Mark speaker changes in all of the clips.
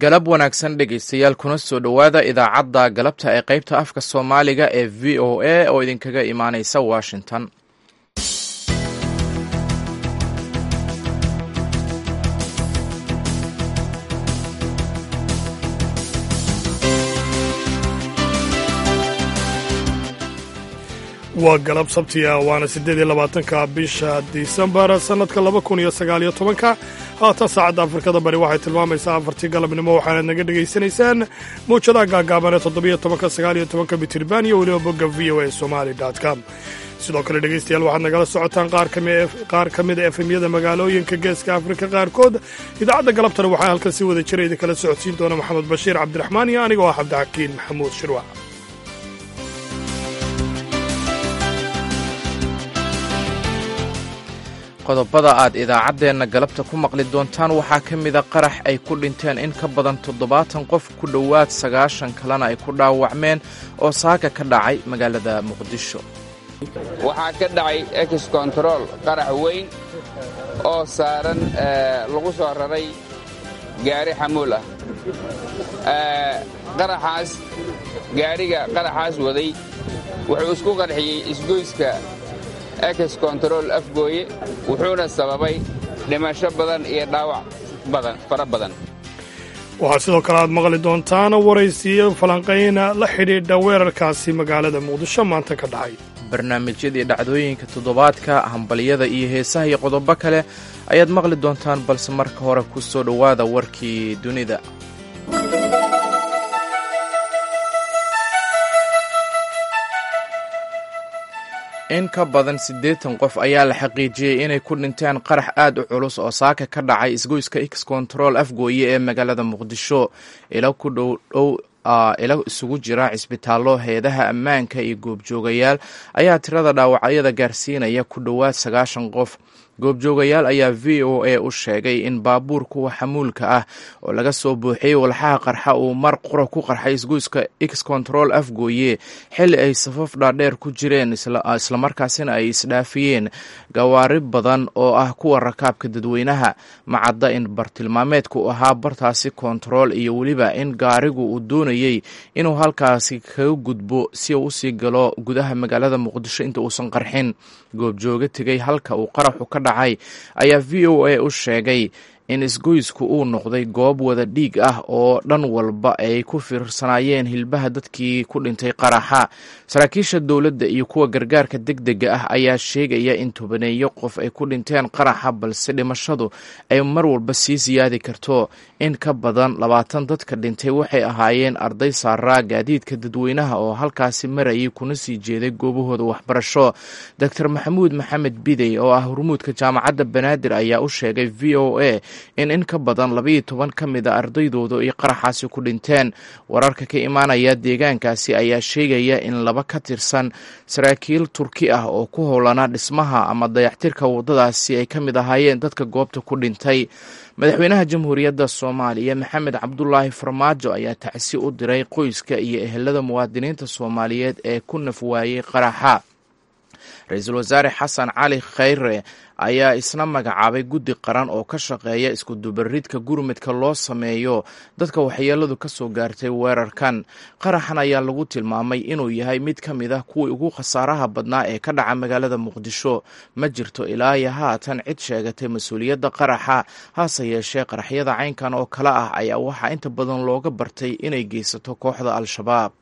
Speaker 1: galab wanaagsan dhegaystayaal kuna soo dhowaada idaacadda galabta ee qaybta afka soomaaliga ee v o a oo idinkaga imaaneysa washington
Speaker 2: waa galab sabtiya waana siddeed iyo labaatanka bisha disembar sannadka laba kun iyo sagaal iyo tobanka haatan saacadda afrikada bari waxay tilmaamaysaa afartii galabnimo waxaanad naga dhegaysanaysaan mawjadaha gaagaaban ee toddobiyo tobanka sagaal iyo tobanka mitirban iyo weliba bogga v o a somali com sidoo kale dhegaystayaal waxaad nagala socotaan qaar ka mida efemyada magaalooyinka geeska afrika qaarkood idaacadda galabtana waxaa halkan si wada jira idinkala socodsiin doona maxamed bashiir cabdiraxmaan iyo anigoo ah cabdixakiin maxamuud shirwac
Speaker 1: qodobada aad idaacaddeenna galabta ku maqli doontaan waxaa ka mida qarax ay ku dhinteen in ka badan toddobaatan qof ku dhowaad sagaashan kalena ay ku dhaawacmeen oo saaka ka dhacay magaalada muqdisho
Speaker 3: waxaa ka dhacay ex control qarax weyn oo saaran lagu soo raray gaari xamuul ah qaraxaas gaariga qaraxaas waday wuxuu isku qarxiyey isgoyska ex control afgooye wuxuuna sababay dhimasho badan iyo dhaawac badan fara badan
Speaker 2: waxaa sidoo kale aad maqli doontaan waraysiyo falanqayna la xidhiidha weerarkaasi magaalada muqdisho maanta ka dhacay
Speaker 1: barnaamijyadii dhacdooyinka toddobaadka hambalyada iyo heesaha iyo qodobo kale ayaad maqli doontaan balse marka hore ku soo dhowaada warkii dunida in ka badan siddeetan qof ayaa la xaqiijiyey inay ku dhinteen qarax aad u culus oo saaka ka dhacay isgoyska x control afgooye ee magaalada muqdisho ila ku dhowdhow ila isugu jira cisbitaallo heedaha ammaanka iyo goobjoogayaal ayaa tirada dhaawacyada gaarsiinaya ku dhowaad sagaashan qof goobjoogayaal ayaa v o a u sheegay in baabuur kuwa xamuulka ah oo laga soo buuxiyey walxaha qarxa uu mar qura ku qarxay isgoyska x control afgooye xilli ay safaf dhaadheer ku jireen islamarkaasina ay isdhaafiyeen gawaari badan oo ah kuwa rakaabka dadweynaha macadda in bartilmaameedku ahaa bartaasi kontarool iyo weliba in gaarigu uu doonayey inuu halkaasi kaga gudbo si uu usii galo gudaha magaalada muqdisho inta uusan qarxin goobjooga tegay halka uu qaraxu ka dhacay ayaa v o a u sheegay in isgoysku uu noqday goob wada dhiig ah oo dhan walba ay ku fiirsanaayeen hilbaha dadkii ku dhintay qaraxa saraakiisha dowladda iyo kuwa gargaarka degdega ah ayaa sheegaya in tobaneeyo qof ay ku dhinteen qaraxa balse dhimashadu ay mar walba sii siyaadi karto in ka badan labaatan dadka dhintay waxay ahaayeen arday saaraa gaadiidka dadweynaha oo halkaasi marayay kuna sii jeeday goobahooda waxbarasho doctor maxamuud maxamed bidey oo ah hormuudka jaamacadda banaadir ayaa u sheegay v o a in in ka badan labayo toban ka mid a ardaydooda ay qaraxaasi ku dhinteen wararka ka imaanaya deegaankaasi ayaa sheegaya in laba ka tirsan saraakiil turki ah oo ku howlanaa dhismaha ama dayaxtirka waddadaasi ay ka mid ahaayeen dadka goobta ku dhintay madaxweynaha jamhuuriyadda soomaaliya maxamed cabdulaahi farmaajo ayaa tacsi u diray qoyska iyo ehelada muwaadiniinta soomaaliyeed ee ku naf waayey qaraxa ra-iisul wasaare xasan cali khayre ayaa isna magacaabay guddi qaran oo ka shaqeeya iskudubaridka gurmudka loo sameeyo dadka waxyeeladu ka soo gaartay weerarkan qaraxan ayaa lagu tilmaamay inuu yahay mid ka mid ah kuwii ugu khasaaraha badnaa ee ka dhaca magaalada muqdisho ma jirto ilaa iyo haatan cid sheegatay mas-uuliyadda qaraxa hase yeeshee qaraxyada caynkan oo kale ah ayaa waxaa inta badan looga bartay inay geysato kooxda al-shabaab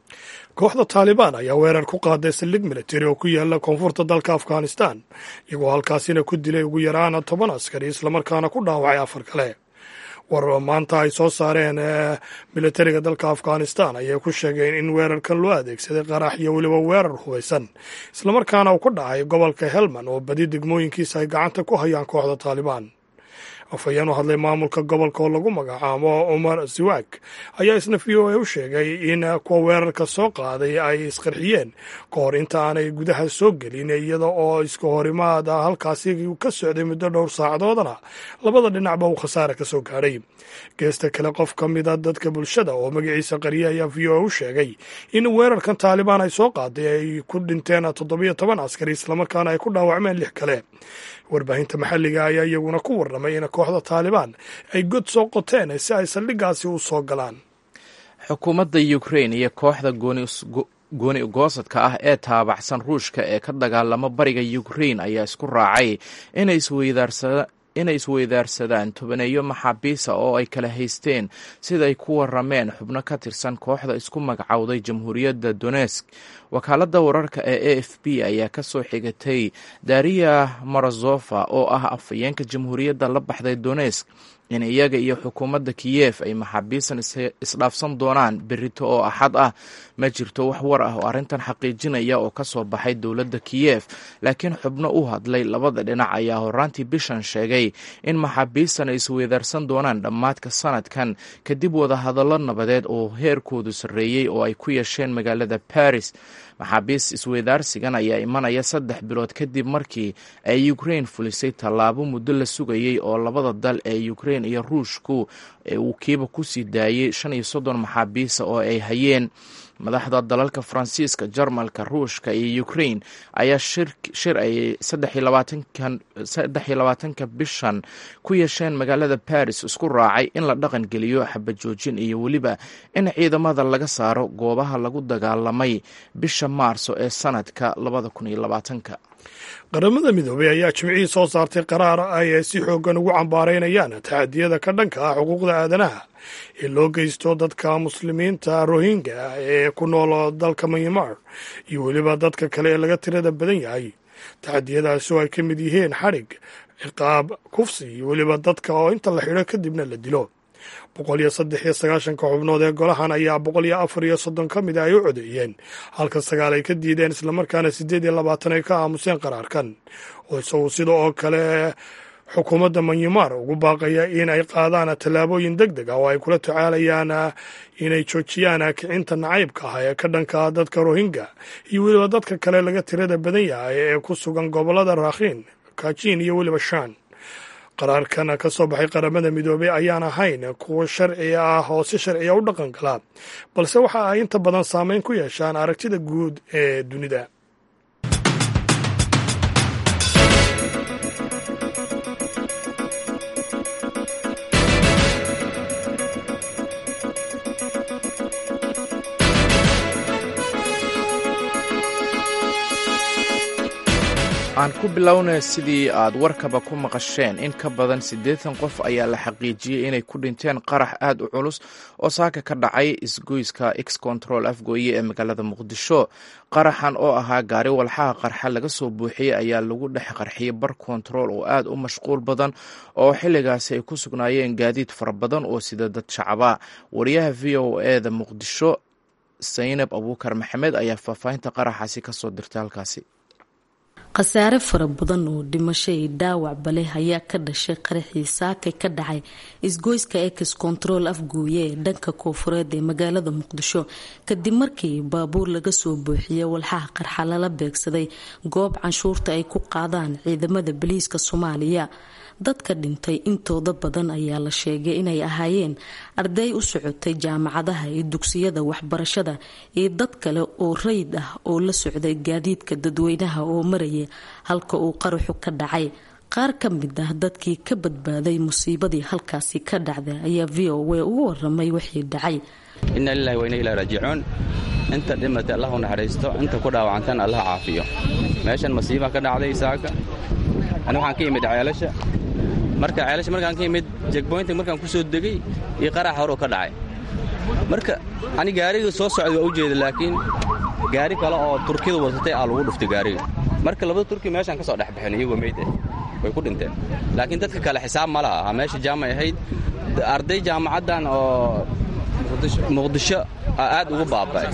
Speaker 2: kooxda taalibaan ayaa weerar ku qaaday saldhig militari oo ku yaala koonfurta dalka afghanistan iyagoo halkaasina ku dilay ugu yaraan toban askari islamarkaana ku dhaawacay afar kale war maanta ay soo saareen militariga dalka afghanistan ayay ku sheegeen in weerarkan loo adeegsaday qarax iyo weliba weerar hubaysan islamarkaana uu ku dhacay gobolka helman oo badi degmooyinkiisa ay gacanta ku hayaan kooxda taalibaan afhayeen u hadlay maamulka gobolka oo lagu magacaabo cumar siwaag ayaa isna v o a u sheegay in kuwa weerarka soo qaaday ay isqarxiyeen ka hor inta aanay gudaha soo gelin iyada oo iska horimaad halkaasi ka socday muddo dhowr saacadoodana labada dhinacba uu khasaare ka soo gaadhay geesta kale qof ka mida dadka bulshada oo magaciisa qariye ayaa v o a u sheegay in weerarkan taalibaan ay soo qaaday ay ku dhinteen toddobiyo toban askari islamarkaana ay ku dhaawacmeen lix kale warbaahinta maxalliga ayaa iyaguna ku warramay in kooxda taalibaan ay god soo qoteen si ay saldhiggaasi u soo galaan
Speaker 1: xukuumadda ukrain iyo kooxda gooni ugoosadka ah ee taabacsan ruushka ee ka dagaalama bariga ukrain ayaa isku raacay inay isweydaarsadaan tobaneeyo maxaabiisa oo ay kala haysteen siday ku warameen xubno ka tirsan kooxda isku magacowday jamhuuriyadda donesk wakaaladda wararka ee a f b ayaa ka soo xigatay dariya morozofa oo ah afhayeenka jamhuuriyadda la baxday donesk in iyaga iyo xukuumadda kiyef ay maxaabiisan isdhaafsan doonaan berito oo axad ah ma jirto wax war ah oo arrintan xaqiijinaya oo ka soo baxay dowladda kiyef laakiin xubno u hadlay labada dhinac ayaa horaantii bishan sheegay in maxaabiistan ay isweydaarsan doonaan dhammaadka sanadkan kadib wadahadallo nabadeed oo heerkoodu sarreeyey oo ay ku yeesheen magaalada baris maxaabiis isweydaarsigan ayaa imanaya saddex bilood kadib markii ay ukrain fulisay tallaabo muddo la sugayey oo labada dal ee ukrain iyo ruushku uu kiiba ku sii daayey shan iyo soddon maxaabiisa oo ay hayeen madaxda dalalka faransiiska jarmalka ruushka iyo ukrain ayaa shir ay saddex iyo labaatanka bishan ku yeesheen magaalada baris isku raacay in la dhaqan geliyo xabajoojin iyo weliba in ciidamada laga saaro goobaha lagu dagaalamay bisha maarso ee sanadka labada kun iyo labaatanka
Speaker 2: qaramada midoobey ayaa jimcihii soo saartay qaraar ay si xooggan ugu cambaaraynayaan taxadiyada ka dhanka ah xuquuqda aadanaha ee loo geysto dadka muslimiinta rohingya ee ku nool dalka myanmar iyo weliba dadka kale ee laga tirada badan yahay taxadiyadaasi oo ay ka mid yihiin xadhig ciqaab kufsi iyo weliba dadka oo inta la xidho kadibna la dilo boqol iyo saddex iyo sagaashanka xubnood ee golahan ayaa boqol iyo afar iyo soddon ka mid a ay u codeeyeen halka sagaal ay ka diideen islamarkaana siddeed iyo labaatan ay ka aamuseen qaraarkan oo isagu sida oo kale xukuumadda manyamar ugu baaqaya in ay qaadaan tallaabooyin deg deg ah oo ay kula tacaalayaan inay joojiyaan kicinta nacaybka ah ee ka dhanka dadka rohingya iyo weliba dadka kale laga tirada badan yahay ee ku sugan gobollada raakhiin kajin iyo weliba shan qaraarkan ka soo baxay qaramada midoobey ayaan ahayn kuwo sharci ah oo si sharciya u dhaqan gala balse waxa ay inta badan saameyn ku yeeshaan aragtida guud ee dunida
Speaker 1: aan ku bilownay sidii aad warkaba ku maqasheen in ka badan siddeetan qof ayaa la xaqiijiyey inay ku dhinteen qarax aad u culus oo saaka ka dhacay isgoyska x control afgooye ee magaalada muqdisho qaraxan oo ahaa gaari walxaha qarxa laga soo buuxiyey ayaa lagu dhex qarxiyey bar kontarool oo aad u mashquul badan oo xilligaasi ay ku sugnaayeen gaadiid fara badan oo sida dad shacaba wariyaha v o e da muqdisho saynab abuukar maxamed ayaa faahfaahinta qaraxaasi kasoo dirtay halkaasi
Speaker 4: khasaare fara badan oo dhimasho iyo dhaawacba leh ayaa ka dhashay qaraxii saakay ka dhacay isgoyska ex control afgooye ee dhanka koofureed ee magaalada muqdisho kadib markii baabuur laga soo buuxiyey walxaha qarxa lala beegsaday goob canshuurta ay ku qaadaan ciidamada boliiska soomaaliya dadka dhintay intooda badan ayaa la sheegay inay ahaayeen arday u socotay jaamacadaha iyo dugsiyada waxbarashada iyo dad kale oo rayid ah oo la socday gaadiidka dadweynaha oo maraya halka uu qaraxu ka dhacay qaar ka mid ah dadkii ka badbaaday musiibadii halkaasi ka dhacday ayaa v o a ugu waramay wixii dhacay
Speaker 5: inna lilahi wa inna ilahi raajicuun inta dhimatay allah u naxariisto inta ku dhaawacantan allah caafiyo meeshan masiiba ka dhacday saaka ani waxaan ka imid ceelasha marka ceelasha markaan ka imid jegboynta markaan ku soo degay iyo qarax horuu ka dhacay marka ani gaariga soo socday waa u jeeda laakiin gaari kale oo turkiyada wadatay aa lagu dhuftay gaariga marka labada turki meeshaan ka soo dhex baxeen iyagoo meyd ah way ku dhinteen laakiin dadka kale xisaab ma laha meesha jaamay ahayd arday jaamacaddan oo muqdisho aad ugu baaba'ay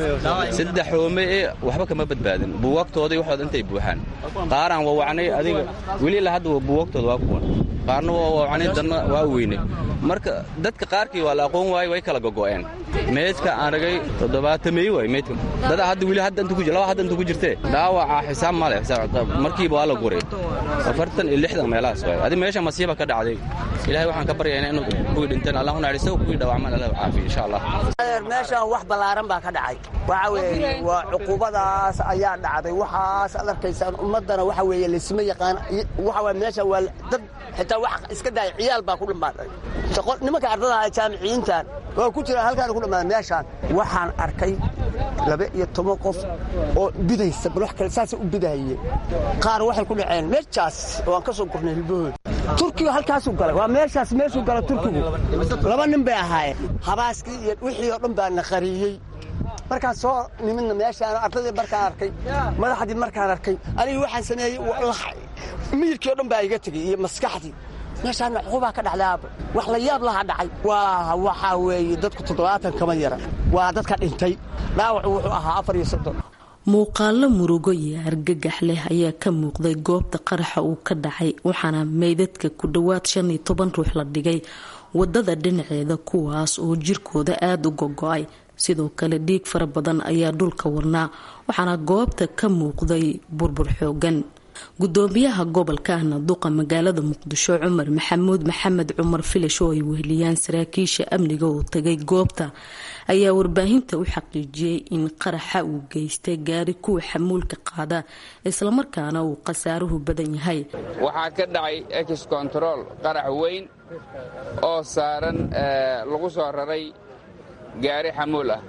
Speaker 5: saddex hoome ee waxba kama badbaadin buugaagtoodii waxooda intay buuxaan qaaraan wawacnay adiga weli ilaa hadda buugaagtooda waa kuwan qaarna waa wawacnay danna waa weynay marka dadka qaarkii waa la aqoon waayey way kala gogo'een meydka aan ragay toddobaatamey waay meydka dada hadda weli hadda inta ku laba hadda inta ku jirtee dhaawaca xisaab ma leh markiiba waa la guray afartan iyo lixdan meelahaas waay adi meesha masiiba ka dhacday ilaahay waxaan ka baryaynaa inuu kuwii dhinteen allah u naxariisto kuwii dhaawacmaan allah caafiyo insha allah
Speaker 6: meesha meeshaan wax ballaaran baa ka dhacay waxa weeye waa cuquubadaas ayaa dhacday waxaas ad arkaysaan ummaddana waxa weeye laysma yaqaan waxa waye meesha waa dad xitaa wax iska daaya ciyaal baa ku dhammaaday shaqo nimanka ardada jaamiciyiintan waa ku jira halkaan ku dhammaaday meeshaan waxaan arkay laba iyo toban qof oo bidaysa bal wax kale saasay u bidahaye qaar waxay ku dhaceen meeshaas oo aan ka soo gurnay hilbahooda turkiga halkaasuu galay waa meeshaas meeshuu gala turkigu laba nin bay ahaayeen habaaskii iyo wixii oo dhan baa na qariyey markaan soo nimidna meeshaan ardadii markaan arkay madaxdii markaan arkay anigi waxaan sameeyey miyirkii o dhan baa iga tegey iyo maskaxdii meeshaana cuqubaa ka dhacday wax la yaab laha dhacay waa waxaa weeye dadku toddobaatan kama yara waa dadka dhintay dhaawacu wuxuu ahaa afar iyo soddon
Speaker 4: muuqaalo murugo iyo argagax leh ayaa ka muuqday goobta qaraxa uu ka dhacay waxaana meydadka ku dhowaad shan iyo toban ruux la dhigay wadada dhinaceeda kuwaas oo jirkooda aada u gogo-ay sidoo kale dhiig fara badan ayaa dhulka warnaa waxaana goobta ka muuqday burbur xoogan gudoomiyaha gobolka ahna duqa magaalada muqdisho cumar maxamuud maxamed cumar filash oo ay weheliyaan saraakiisha amniga oo tagay goobta ayaa warbaahinta u xaqiijiyey in qaraxa uu geystay gaari kuwa xamuulka qaada islamarkaana uu khasaaruhu badan yahay
Speaker 3: waxaa ka dhacay ex control qarax weyn oo saaran lagu soo raray gaari xamuul ah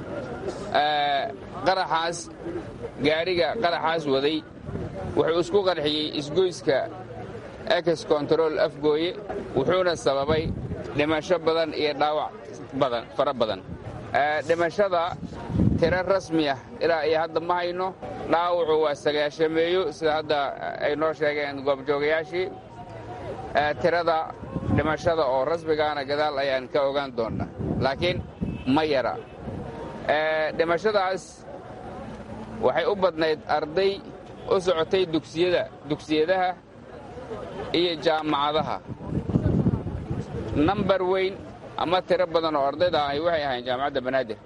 Speaker 3: qaraxaas gaariga qaraxaas waday wuxuu isku qarxiyey isgoyska ex control afgooye wuxuuna sababay dhimasho badan iyo dhaawac badan fara badan dhimashada tiro rasmi ah ilaa iyo hadda ma hayno dhaawacu waa sagaashameeyo sida hadda ay noo sheegeen goobjoogayaashii tirada dhimashada oo rasmigaana gadaal ayaan ka ogaan doonnaa laakiin ma yara dhimashadaas waxay u badnayd arday u socotay dugsiyada dugsiyadaha iyo jaamacadaha nambar weyn ama tiro badan oo ardayda ahi waxay ahayn jaamacadda banaadir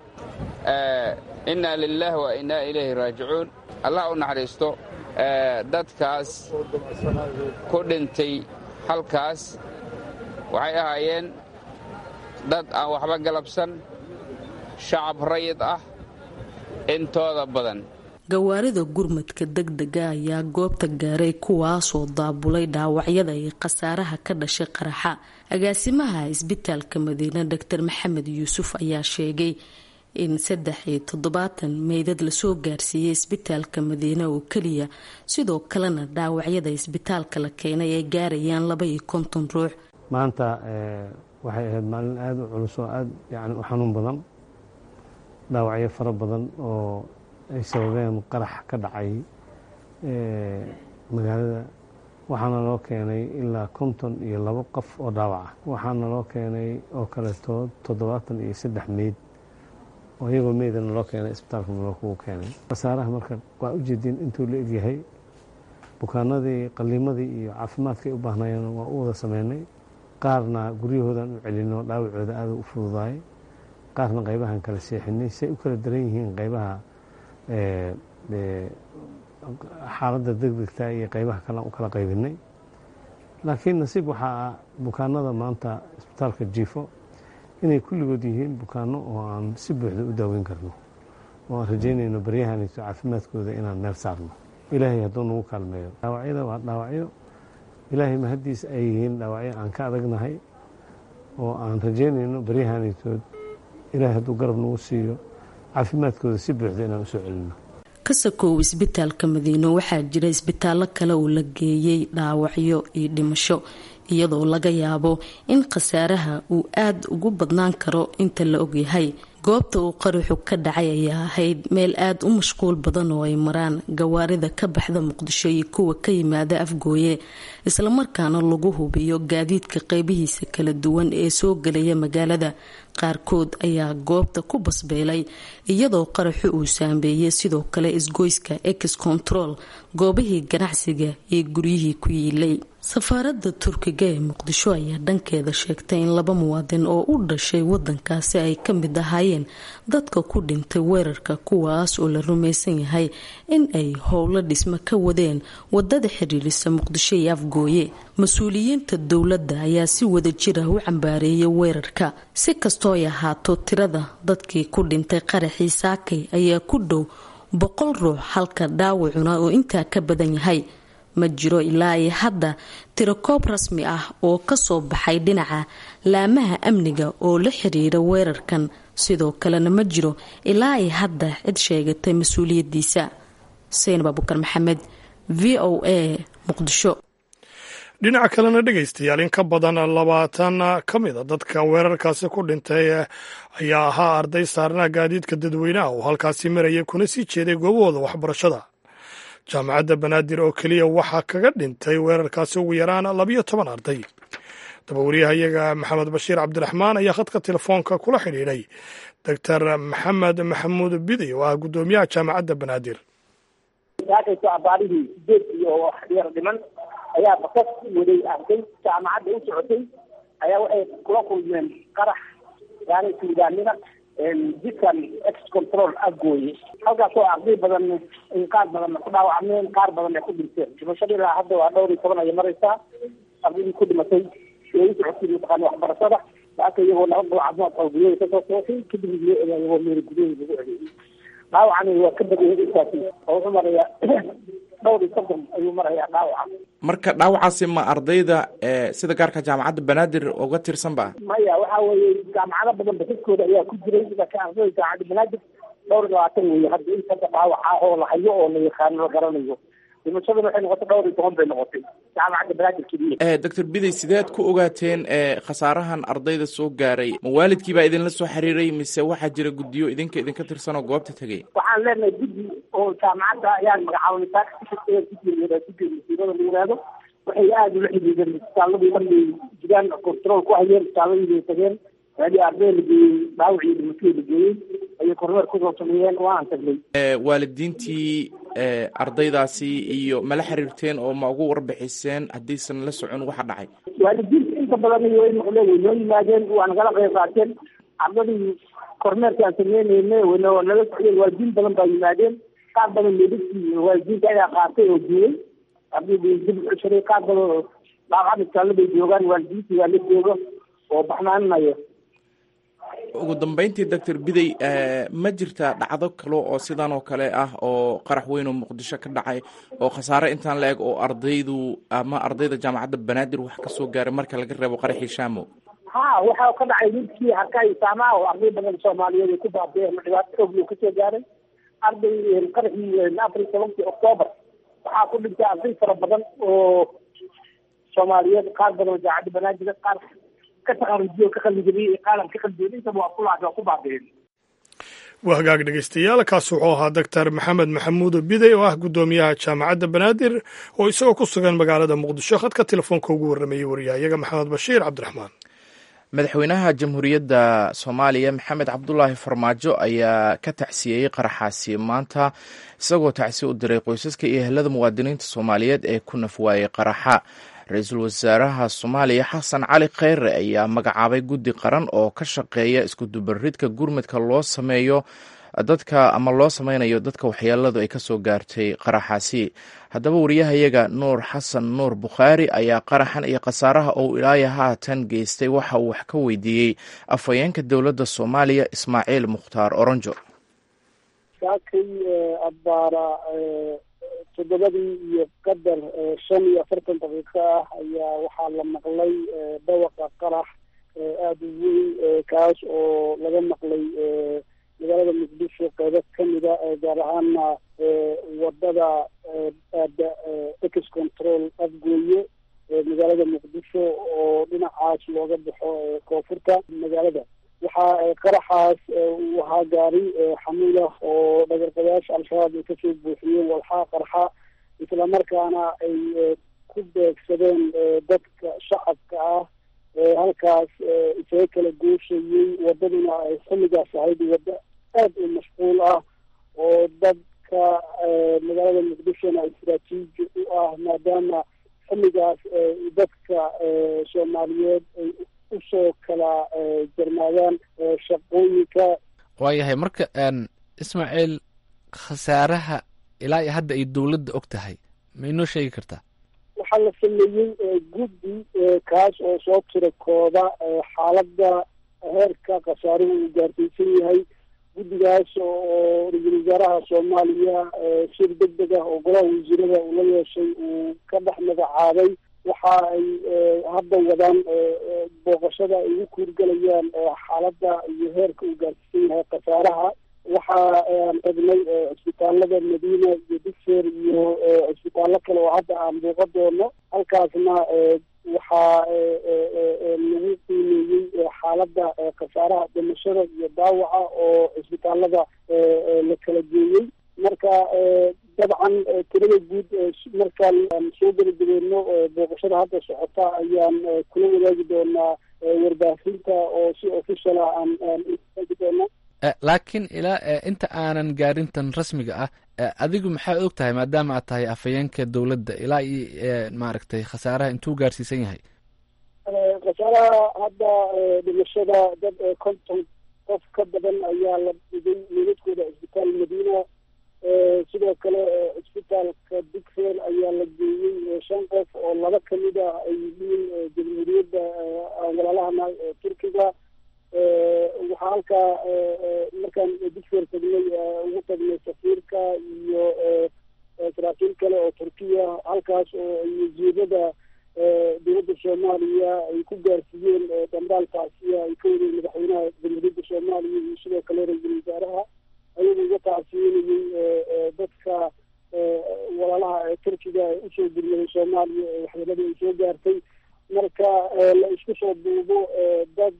Speaker 3: innaa lilaah wa innaa ilayhi raajicuun allah u naxariisto dadkaas ku dhintay halkaas waxay ahaayeen dad aan waxba galabsan shacab rayid ah intooda badan
Speaker 4: gawaarida gurmadka degdega ayaa goobta gaaray kuwaasoo daabulay dhaawacyada iyo khasaaraha ka dhashay qaraxa agaasimaha isbitaalka madiine doctor maxamed yuusuf ayaa sheegay in saddex iyo toddobaatan meydad lasoo gaarsiiyey isbitaalka madiine oo keliya sidoo kalena dhaawacyada isbitaalka la keenay ay gaarayaan laba iyo konton ruux
Speaker 7: maanta waxay ahayd maalin aada u culus oo aada yani u xanuun badan dhaawacyo fara badan oo ay sababeen qarax ka dhacay magaalada waxaana loo keenay ilaa konton iyo labo qof oo dhaawac ah waxaana loo keenay oo kaleeto toddobaatan iyo saddex meyd oo iyagoo meydana loo keenay isbitaalka malookugu keenay khasaaraha marka waa ujeediin intuu la egyahay bukaanadii qaliimadii iyo caafimaadkay u baahnayeen waa u wada sameynay qaarna guryahoodan u celino dhaawacooda aada u fududaay qaarna qaybahan kala seexinay say u kala daran yihiin qaybaha xaaladda degdegta iyo qaybaha kalean u kala qaybinay laakiin nasiib waxaa bukaanada maanta isbitaalka jiifo inay kulligood yihiin bukaano oo aan si buuxda u daaweyn karno oo aan rajaynayno baryahanayso caafimaadkooda inaan meel saarno ilaahay hadduu nagu kaalmeeyo dhaawacyada waa dhaawacyo ilaahay mahaddiis ay yihiin dhaawacyo aan ka adagnahay oo aan rajaynayno baryahanaytood ilaahay hadduu garab nagu siiyo caafimaadkooda si buuxda inaan usoo celino
Speaker 4: kasakow isbitaalka madiino waxaa jira isbitaallo kale oo la geeyey dhaawacyo iyo dhimasho iyadoo laga yaabo in khasaaraha uu aada ugu badnaan karo inta la ogyahay goobta uu qaraxu ka dhacay ayaa ahayd meel aada u mashquul badan oo ay maraan gawaarida ka baxda muqdisho iyo kuwa ka yimaada afgooye islamarkaana lagu hubiyo gaadiidka qeybihiisa kala duwan ee soo gelaya magaalada qaarkood ayaa goobta ku basbeelay iyadoo qaraxu uu saameeyey sidoo kale isgoyska ex control goobihii ganacsiga iyo guryihii ku yiilay safaaradda turkiga ee muqdisho ayaa dhankeeda sheegtay in laba muwaadin oo u dhashay wadankaasi ay ka mid ahaayeen dadka ku dhintay weerarka kuwaas oo la rumaysan yahay in ay howlo dhismo ka wadeen wadada xiriirisa muqdisho iyo afgooye mas-uuliyiinta dowladda ayaa si wada jir ah u cambaareeyay weerarka si kastoo ay ahaato tirada dadkii ku dhintay qaraxii saakay ayaa ku dhow boqol ruux halka dhaawacuna oo intaa ka badan yahay ma jiro ilaa ay hadda tirakoob rasmi ah oo kasoo baxay dhinaca laamaha amniga oo la xiriira weerarkan sidoo kalena ma jiro ilaa ay hadda cid sheegatay mas-uuliyadiisa seynab abukar maxamed v o a muqdisho
Speaker 2: dhinaca kalena dhegaystayaal in ka badan labaatan ka mid a dadka weerarkaasi ku dhintay ayaa ahaa arday saarnaa gaadiidka dadweynaha oo halkaasi maraya kuna sii jeeday goobahooda waxbarashada jaamacadda banaadir oo keliya waxaa kaga dhintay weerarkaasi ugu yaraan labiyo toban arday dabawaryahayaga maxamed bashiir cabdiraxmaan ayaa khadka telefoonka kula xidhiidhay doctor maxamed maxamuud biday oo ah guddoomiyaha jaamacadda banaadir
Speaker 8: saakayso abaarihii sideed iyo yar dhiman ayaa basas waday arday jaamacadda u socotay ayaa waxay kula kulmeen qarax yaani suugaanima jidkan ex control afgooye halkaasoo arday badan qaar badan ku dhaawacmeen qaar badan ay ku dhinteen dhimashada ilaa hadda waa dhowr iyo toban ayay maraysaa ardaydii ku dhimatay ee u socotay mataqaana waxbarashada laaka iyagoo laba goo caafimaad qaba gudaheeda kasoo sootay kadib loo egaa iyagoo meel gudaheeda lagu celiyey dhaawacani waa ka badiyay intaasi oo wuxuu marayaa dhowr iyo soddon ayuu marayaa dhaawaca
Speaker 1: marka dhaawacaasi ma ardayda sida gaarka jaamacadda banaadir uga tirsan ba
Speaker 8: maya waxa weeye jaamacado badan basaskooda ayaa ku jiray laakiin ardayda jaamacadda banaadir dhowr iyo labaatan weeye hadda inta dhaawaca oo la hayo oo la yaqaano la garanayo dhimashaduna waxay noqotay dhowr iyo toban bay noqotay jaamacadda banaadir keliya
Speaker 1: doctor biday sideed ku ogaateen khasaarahan ardayda soo gaaray ma waalidkii baa idinla soo xiriiray mise waxaa jira guddiyo idinka idinka tirsan oo goobta tegay
Speaker 8: waxaan leenahay guddi oo jaamacadda ayaan magacaabnay taaguddiga masiirada la yihahdo waxay aada ula xidhiideen isbitaaladii markay jiraan control ku hayeen isbitaaladii bay tageen meelii arday la geeyey dhaawacii dhimatadii la geeyey ayay kormeer kusoo sameeyeen waan tagnay
Speaker 1: waalidiintii ardaydaasi iyo mala xiriirteen oo ma ugu warbixiseen haddiisan la socon waxa dhacay
Speaker 8: waalidiinta inta badan way noqdeen way noo yimaadeen waa nagala qayb qaateen ardadii kormeerka aan sameyneyne wana nala socdeen waalidiin badan baa yimaadeen qaar badan meedadkii waalidiinta ayaa qaatay oo duulay ardaydii dib u ceshaday qaar badan dhaawacad istaalla bay joogaan waalidiintii waa la jooga oo baxnaaninayo
Speaker 1: ugu dambeyntii doctor biday ma jirta dhacdo kale oo sidan oo kale ah oo qarax weyn oo muqdisho ka dhacay oo khasaare intaan la eg oo ardaydu ama ardayda jaamacadda banaadir wax kasoo gaaray marka laga reebo qaraxii shaamo
Speaker 8: ha waxa ka dhacay midkii harkay saamaha oo arday badan soomaaliyeed ay ku baabeen dhibaato xoog loo kasoo gaaray arday qaraxii afar iyo tobankii octoobar waxaa ku dhintay arday fara badan oo soomaaliyeed qaar badan oo jaamacadda banaadir qaar
Speaker 2: waa hagaag dhegeystayaal kaas wuxuu ahaa doctor maxamed maxamuud biday oo ah guddoomiyaha jaamacadda banaadir oo isagoo ku sugan magaalada muqdisho khadka telefoonka ugu warramayey waryahayaga maxamed bashiir cabdiraxmaan
Speaker 1: madaxweynaha jamhuuriyadda soomaaliya maxamed cabdulaahi farmaajo ayaa ka tacsiyeyey qaraxaasi maanta isagoo tacsi u diray qoysaska iyo ehelada muwaadiniinta soomaaliyeed ee ku nafwaayey qaraxa ra-iisul wasaaraha soomaaliya xasan cali kheyre ayaa magacaabay guddi qaran oo ka shaqeeya iskudubaridka gurmadka loo sameeyo dadka ama loo sameynayo dadka waxyeeladu ay kasoo gaartay qaraxaasi haddaba wariyahayaga nuur xasan nuur bukhaari ayaa qaraxan iyo khasaaraha ou ilaaya haatan geystay waxa uu wax ka weydiiyey afhayeenka dowladda soomaaliya ismaaciil mukhtaar oronjo
Speaker 9: toddobadii iyo qadar shan iyo afartan daqiiqo ah ayaa waxaa la maqlay dhawaqa qarax aada u weyn kaas oo laga maqlay magaalada muqdisho qeybo kamida gaar ahaana wadada aada ex control afgooye magaalada muqdisho oo dhinacaas looga baxo koonfurta magaalada waxaa qaraxaas uu ahaa gaari xamuulah oo dhagarqabayaasha al-shabaab ay kasoo buuxiyeen walxaa qarxa islamarkaana ay ku beegsadeen dadka shacabka ah halkaas isaga kala gooshayey wadaduna ay xilligaas ahayd waddo aad u mashquul ah oo dadka magaalada muqdishona istraatiiji u ah maadaama xilligaas dadka soomaaliyeed ay usoo kala jarmaadaan shaqooyinka
Speaker 10: waayahay marka ismaaciil khasaaraha ilaa iyo hadda ay dowladda og tahay ma inoo sheegi kartaa
Speaker 9: waxaa la sameeyey guddi kaas oo soo tira kooda xaaladda heerka khasaaruhu uu gaartaysan yahay guddigaas oo ra-iisul wasaaraha soomaaliya shir deg deg ah oo golaha wasiirada uu la yeeshay uu ka dhex magacaabay waxa ay hadda wadaan booqashada ay ugu kuurgelayaan xaaladda iyo heerka uu gaarsiisan yahay khasaaraha waxa aan tagnay cisbitaalada madiina iyo digseer iyo cisbitaallo kale oo hadda aan buuqa doono halkaasna waxaa lagu qiimeeyey xaaladda khasaaraha dhimashada iyo daawaca oo cisbitaalada la kala geeyey marka dabcan tirada guud markaan soo gebagabeeno booqashada hadda socota ayaan kula wadaagi doonaa warbaahinta oo si official ah aan aan wadaagi doona
Speaker 10: laakiin ilaa inta aanan gaarintan rasmiga ah adigu maxaa og tahay maadaama aad tahay afhayeenka dowladda ilaa iyo maaragtay khasaaraha intuu gaarsiisan yahay
Speaker 9: khasaaraha hadda dhimashada dad konton qof ka badan ayaa la dhigay meedadkooda cisbitaal madiina sidoo kale cisbitaalka digseer ayaa la geeyey shan qof oo laba kamid ah ay yihiin jamhuuriyadda walaalahana turkiga waxaa halkaa markaan digseer tagnay ugu tagnay safiirka iyo saraakiil kale oo turkiya halkaas oo ay wasiirada dowladda soomaaliya ay ku gaarsiiyeen dambaalkaasiya ay ka wadeen madaxweynaha jamhuuriyadda soomaaliya iyo sidoo kale ra-iisul wasaaraha ayagu uga tacsiinayey dadka walaalaha ee turkiga ee usoo gurmaday soomaaliya ee waxyeelada ay soo gaartay marka la isku soo duubo dad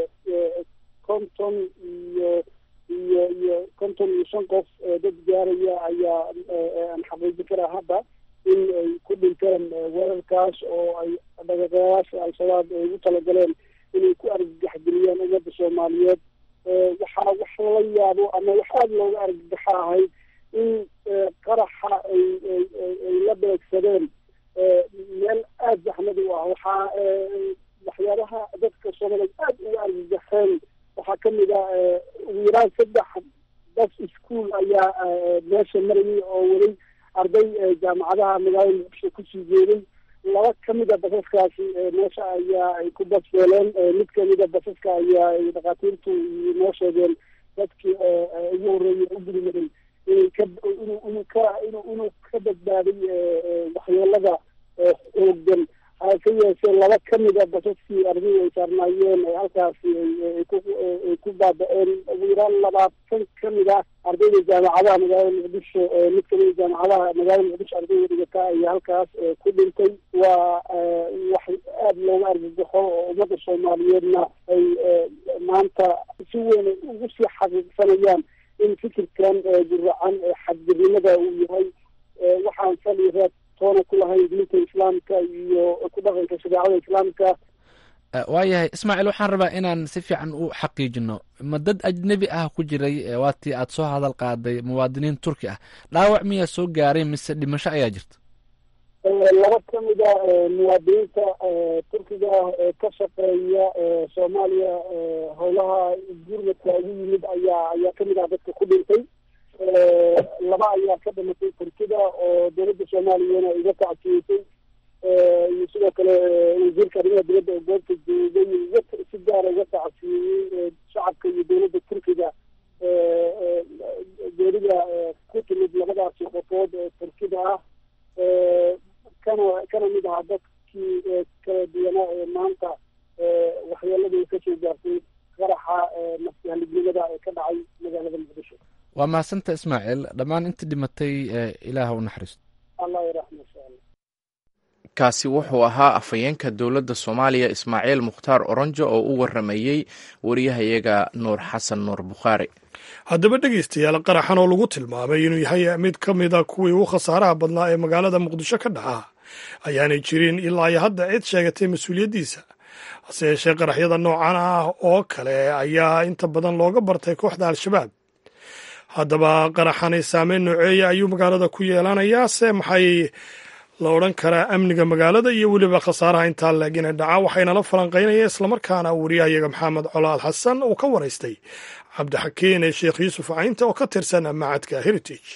Speaker 9: konton iyo iyo iyo konton iyo shan qof dad gaaraya ayaa aan xaqiijin karaa hadda in ay ku dhinteen weerarkaas oo ay dhaqaqayaasha al-shabaab ay ugu talagaleen inay ku argagaxgeliyaan ummadda soomaaliyeed waxaa wax lala yaabo ama wax aada looga argagaxa ahayd in qaraxa ay ay la beegsadeen meel aada zaxmad u ah waxaa waxyaabaha dadka soomaaliyeed aada uga argagaxeen waxaa kamid ah ugu yaraan saddex bas ischool ayaa meesha marayay oo weli arday jaamacadaha magaalada muqdisho kusii jeeday laba kamid a basaskaasi meesha ayaa ay ku basbeeleen mid kamid a basaska ayaa ay dhakhaatiirtu noo sheegeen dadkii ugu horreeyay u gudmaday inay ka inu inuu ka inu inuu ka badbaaday waxyeelada xooggan hase yeeshee laba kamid a basaskii ardaydu ay saarnaayeen halkaasi ay ku baaba-een ugu yaraan labaatan kamid ah ardayda jaamacadaha magaalada muqdisho mid kamid a jaamacadaha magaalada muqdisho ardayda dhigata ayaa halkaas ku dhintay waa wax aada looga argagaxo oo ummadda soomaaliyeedna ay maanta si weyn ugu sii xaqiiqsanayaan in fikirkan guracan xadgirnimada uu yahay waxaan sal iyo reeb toona ku lahayn diinta islaamka iyo ku dhaqanka shareecada islaamka
Speaker 10: waayahay ismaaciil waxaan rabaa inaan si fiican u xaqiijino ma dad ajnebi ah ku jiray waatii aad soo hadal qaaday muwaadiniin turki ah dhaawac miyaa soo gaaray mise dhimasho ayaa jirta
Speaker 9: laba kamid a muwaadiniinta turkiga ee ka shaqeeya soomaaliya howlaha gurmadka ugu yimid ayaa ayaa kamid ah dadka ku dhintay laba ayaa ka dhimatay turkida oo dowladda soomaaliyana iga tacsiyeysay iyo sidoo kale wasiirka arrimaha dibadda oo goobta joogay si gaara uga tacsiyeeyey shacabka iyo dowladda turkiga geerida ku timid labadaasi qofood ee turkida ah kana kana mid ahaa dadkii kala duwanaa ee maanta waxyeeladii kasoo gaartay qaraxa nafsihalignimada ee ka dhacay magaalada muqdisho
Speaker 10: waa mahadsanta ismaaciil dhammaan intii dhimatay ilaah u naxariisto
Speaker 9: allah yaraxma insha allah
Speaker 1: kaasi wuxuu ahaa afhayeenka dowladda soomaaliya ismaaciil mukhtaar oronjo oo u waramayey wariyahayaga nuur xasan nuur bukhaari
Speaker 2: haddaba dhegaystayaal qaraxan oo lagu tilmaamay inuu yahay mid ka mid a kuwii ugu khasaaraha badnaa ee magaalada muqdisho ka dhaca ayaanay jirin ilaa iyo hadda cid sheegatay mas-uuliyaddiisa hase yeeshee qaraxyada noocan ah oo kale ayaa inta badan looga bartay kooxda al-shabaab haddaba qaraxani saameyn nooceeya ayuu magaalada ku yeelanayaa se maxay la odhan karaa amniga magaalada iyo weliba khasaaraha intaa leeg inay dhacaan waxaynala falanqaynaya islamarkaana wariyahayaga maxamed colaal xasan uu ka waraystay cabdixakiin ee sheekh yuusuf caynta oo ka tirsan macadka heritage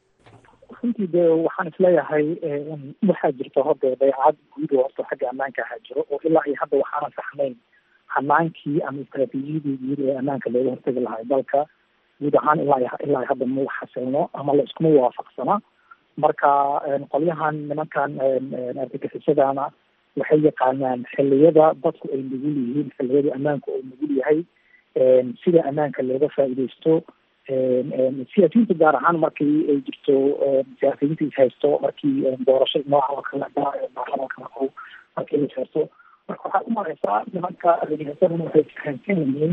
Speaker 11: runtii de waxaan isleeyahay waxaa jirta hode dayacad guud oo horta xagga ammaanka ahaa jiro oo ilaa iyo hadda waxaana saxnayn hanaankii ama istraatiijiyadii guud ee ammaanka looga hortagi lahaa dalka guud ahaan ilaa ilaa hadda ma xasilno ama la iskuma waafaqsana marka qolyahan nimankan argagixisadana waxay yaqaanaan xilliyada dadku ay nugul yihiin xilliyada ammaanku uu nugul yahay sida ammaanka looga faa'iidaysto siyaasiyiinta gaar ahaan markii ay jirto siyaasiyiinta is haysto markii doorasho nooca oo kale baarlamaanka marku markii is haysto marka waxaad u mareysaa nimanka argagixisadana waxay fahamsan yihiin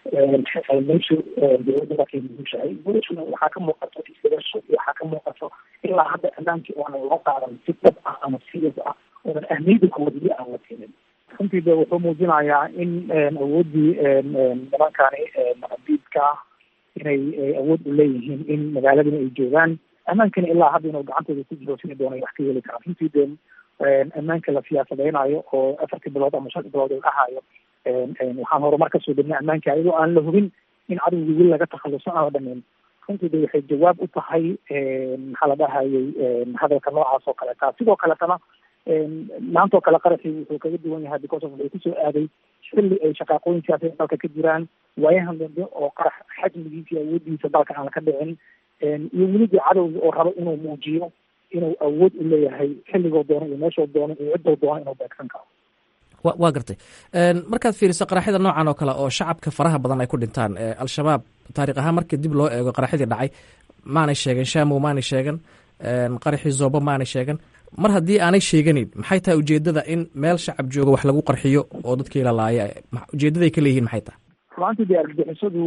Speaker 11: meeshu dowladda markay nugushahay dowladuna waxaa ka muuqato isbedasho iyo waxaa ka muuqato ilaa hadda ammaankii oonan loo qaadan si dhab ah ama serious ah oonan ahmiyada koodili aan la tinin runtii de wuxuu muujinayaa in awooddii nimankani diidka ah inay awood u leeyihiin in magaaladana ay joogaan ammaankana ilaa hadda inuu gacantooda ku jiro sida doonay wax ka heli karaan runtii de ammaanka la siyaasadeynayo oo afartii bilood ama shantii bilood uu dhahayo waxaan horumar kasoo degna ammaanka ayadoo aan la hubin in cadowgii weli laga takhaluso aan la dhameyn runtii de waxay jawaab u tahay maxaa la dhahayay hadalka noocaas oo kaleeta sidoo kaletana maanta oo kale qaraxii wuxuu kaga duwan yahay because of wuxuu kusoo aaday xilli ay shaqaaqooyin siyaasadeed dalka ka jiraan waayahan dambe oo qarax xajmigiisa iyo awoodiisa dalka aan ka dhicin iyo weligi cadowga oo rabo inuu muujiyo inuu awood u leeyahay xilligoo doono iyo meeshoo doono iyo ciddoo doono inuu beegsan karo
Speaker 12: wa waa gartay markaad fiiriso qaraxyada noocan oo kale oo shacabka faraha badan ay ku dhintaan al-shabaab taariikh ahaan markii dib loo eego qaraxyadii dhacay maanay sheegen shamow maanay sheegan qaraxii zoobo maanay sheegan mar haddii aanay sheeganin maxay tahay ujeedada in meel shacab jooga wax lagu qarxiyo oo dadkii la laaya ujeedaday ka leeyihiin maxay tahay
Speaker 11: ruantii de argagixisadu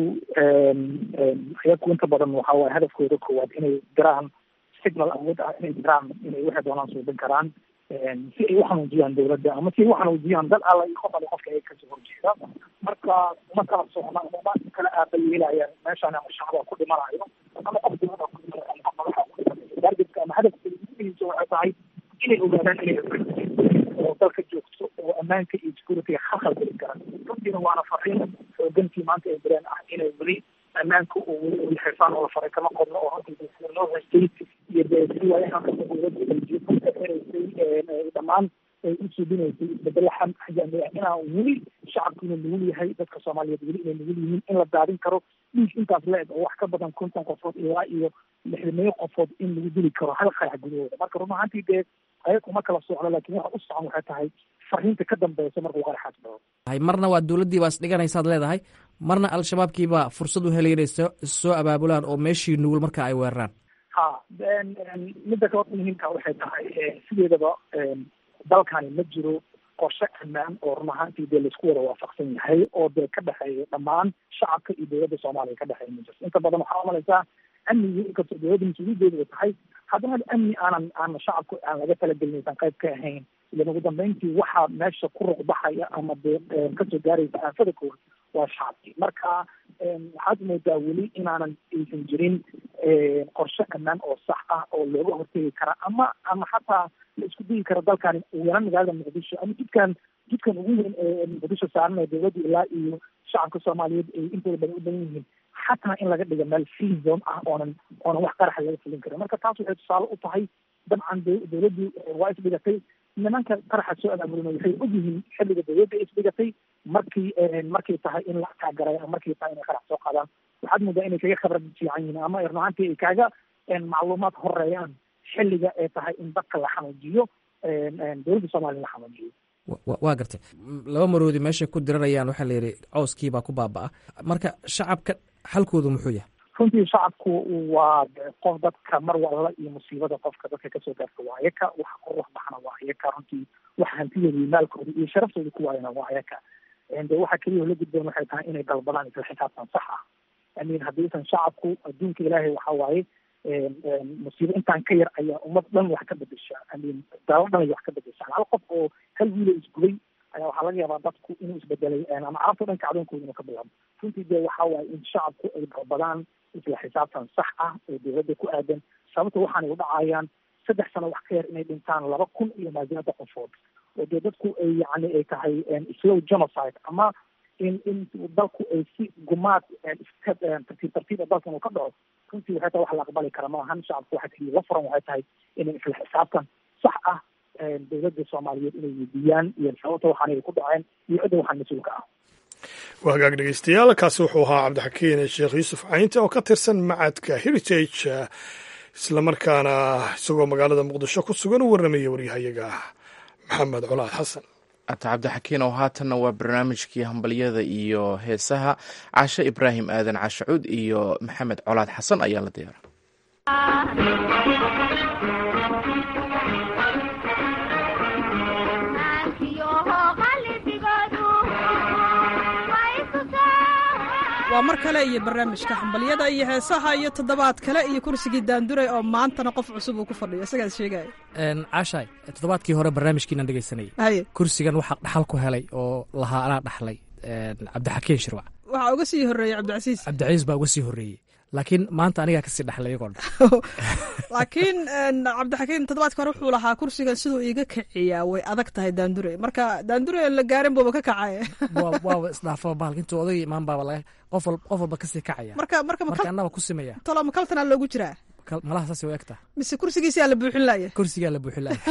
Speaker 11: iyaku inta badan waxa waye hadafkooda koowaad inay diraan signal awood ah inay diraan inay waxay doonaan suubin karaan si ay uxanuujiyaan dawladda ama si ay uxanuujiyaan dad alla iyo qof alle qofka ay kasoo horjeeda marka uma kala socna uma kala aabayeelayaan meeshaan ama shacaba ku dhimanayo ama qof dawlada ku dhimanayo ama qof madaxa ku dhimanayo targetka ama hadafkeeda muhiimkiisa waxay tahay inay ogaadaan inay oo dalka joogto oo ammaanka iyo security khalkhal geli kara runtiina waana fariin xoogantii maanta ay direen ah inay weli ammaanka oo weli u xirfaan oo la faray kama qodno oo runtii sida loo haystay iyo dee si waayahan kasta dowladda ay jiifanka xiraysay dhammaan ay u suubinaysay isbedelo xajamiya inaa weli shacabku inuu nugul yahay dadka soomaaliyeed weli inay nugul yihiin in la daadin karo dhiig intaas la-eg oo wax ka badan konton qofood ilaa iyo lixdameeyo qofood in lagu dili karo hal qarax gudahooda marka run ahaantii dee ayaga uma kala socdo laakiin waxa u socon waxay tahay fariinta ka dambeysa markuu qaraxaas dhaco
Speaker 12: marna waa dowladdii baa isdhiganaysaad leedahay marna al-shabaabkiibaa fursad u helay inay soo soo abaabulaan oo meeshii nugul marka ay weeraraan
Speaker 11: ha midda kaloo muhiimka waxay tahay sideedaba dalkani ma jiro qorshe ammaan oo run ahaantii dee laisku wada waafaqsan yahay oo dee ka dhexeeya dhammaan shacabka iyo dowladda soomaaliya ka dhexeeya ma jirto inta badan waxaa umalaysaa amnigi inkastoo dowladda mas-uuliyadeedu ay tahay haddana amni aanan aan shacabku aan laga talagelin aysan qayb ka ahayn ilan ugu dambeyntii waxaa meesha ku ruqbaxaya ama dee kasoo gaaraysa aafada koowaad waa shacabkii marka waxaad moodaa weli inaanan aysan jirin qorshe ammaan oo sax ah oo looga hortegi kara ama ama xataa la isku dayi kara dalkani ugu yaraan magaalada muqdisho ama jidkan jidkan ugu weyn ee muqdisho saaran ee dowladda ilaa iyo shacabka soomaaliyeed ay intooda badan u badan yihiin xataa in laga dhigo meel free zone ah oonan oonan wax qaraxa laga fulin karin marka taas waxay tusaale u tahay dabcan dowladdu waa isdhigatay nimanka qaraxa soo abaabulina waxay ogyihiin xilliga dowladda isdhigatay markii markay tahay in la kaagaray ama markay tahay inay qarax soo qaadaan waxaad moodaa inay kaga khibrad fiican yihiin ama run ahaantii ay kaaga macluumaad horeeyaan xilliga ee tahay in dadka la xanuujiyo dowladda soomaaliya la xanuujiyo
Speaker 12: waa gartay laba maroodi meeshay ku diranayaan waxaa la yidhi cowskiibaa ku baaba-a marka shacabka xalkoodu muxuu yahay
Speaker 11: runtii shacabku waa qof dadka mar walla iyo musiibada qofka dadka kasoo gaarta waa ayaka waxa ku ruux baxna waa ayaka runtii waxa hantidooda iyo maalkooda iyo sharaftooda ku waayana waa ayaka de waxa keliya la gudboon waxay tahay inay dalbadaan isla xisaabtan sax ah amin haddiisan shacabku adduunka ilaahay waxa waaye musiibo intaan ka yar ayaa ummad dhan wax ka bedesha amin daalo dhan ay wax ka bedeshaan hal qof oo hal wiilo isgubay ayaa waxaa laga yaabaa dadku inuu isbedelay ama carabta dhanka cadoonkooda inuu ka bilaabo runtii de waxa waaye in shacabku ay dalbadaan isla xisaabtan sax ah oo dowladda ku aadan sababta waxaanay u dhacayaan saddex sano wax ka yar inay dhintaan laba kun iyo maasiyaada qofood oo dee dadku ay yacni ay tahay slow genocide ama in in dalku ay si gumaad iska tartiib tartiiba dalkan uu ka dhaco runtii waxay tahay wax la aqbali kara maahan shacabku waxaa keliya la furan waxay tahay inay isla xisaabtan sax ah dowladda soomaaliyeed inay weydiiyaan iyo sababta waxaan ay ku dhaceen iyo cidda waxaan mas-uulka ah
Speaker 2: waa hagaag dhegeystayaal kaasi wuxuu ahaa cabdixakiin sheekh yuusuf caynte oo ka tirsan macadka heritage islamarkaana isagoo magaalada muqdisho ku sugan u warramaya waryahayaga maxamed colaad xasan
Speaker 1: ata cabdixakiin oo haatanna waa barnaamijkii hambalyada iyo heesaha cashe ibraahim aadan cashacuud iyo maxamed colaad xasan ayaa la diyaara
Speaker 13: waa mar kale iyo barnaamijka xambalyada iyo heesaha iyo toddobaad kale iyo kursigii daanduray oo maantana qof cusub uu ku fadhiyo isagaas sheegaya
Speaker 12: caashaay toddobaadkii hore barnaamijkiinaan dhegeysanayay
Speaker 13: haye
Speaker 12: kursigan waxaa dhaxal ku helay oo lahaa anaa dhaxlay cabdixakiin shirwac
Speaker 13: waxaa uga sii horreeyey cabdicasiis
Speaker 12: cabdicasiis baa uga sii horreeyey laakiin maanta anigaa kasii dhaxlay iyagoo dhan
Speaker 13: laakiin cabdixakiin toddobaadka hore wuxuu lahaa kursigan siduu iiga kiciyaa way adag tahay daandure marka daandure aan la gaarin buuba ka kacay
Speaker 12: waaba isdhaafaba bahalka intuu odayga imaan baaba laga qof qof walba kasii kacaya
Speaker 13: marka marka
Speaker 12: marka annaba ku simaya
Speaker 13: tolo makaltanaa loogu jiraa
Speaker 12: malaha saas u egta
Speaker 13: mise kursigiisaa la buuxin laaya
Speaker 12: kursigaa la buuxin laaya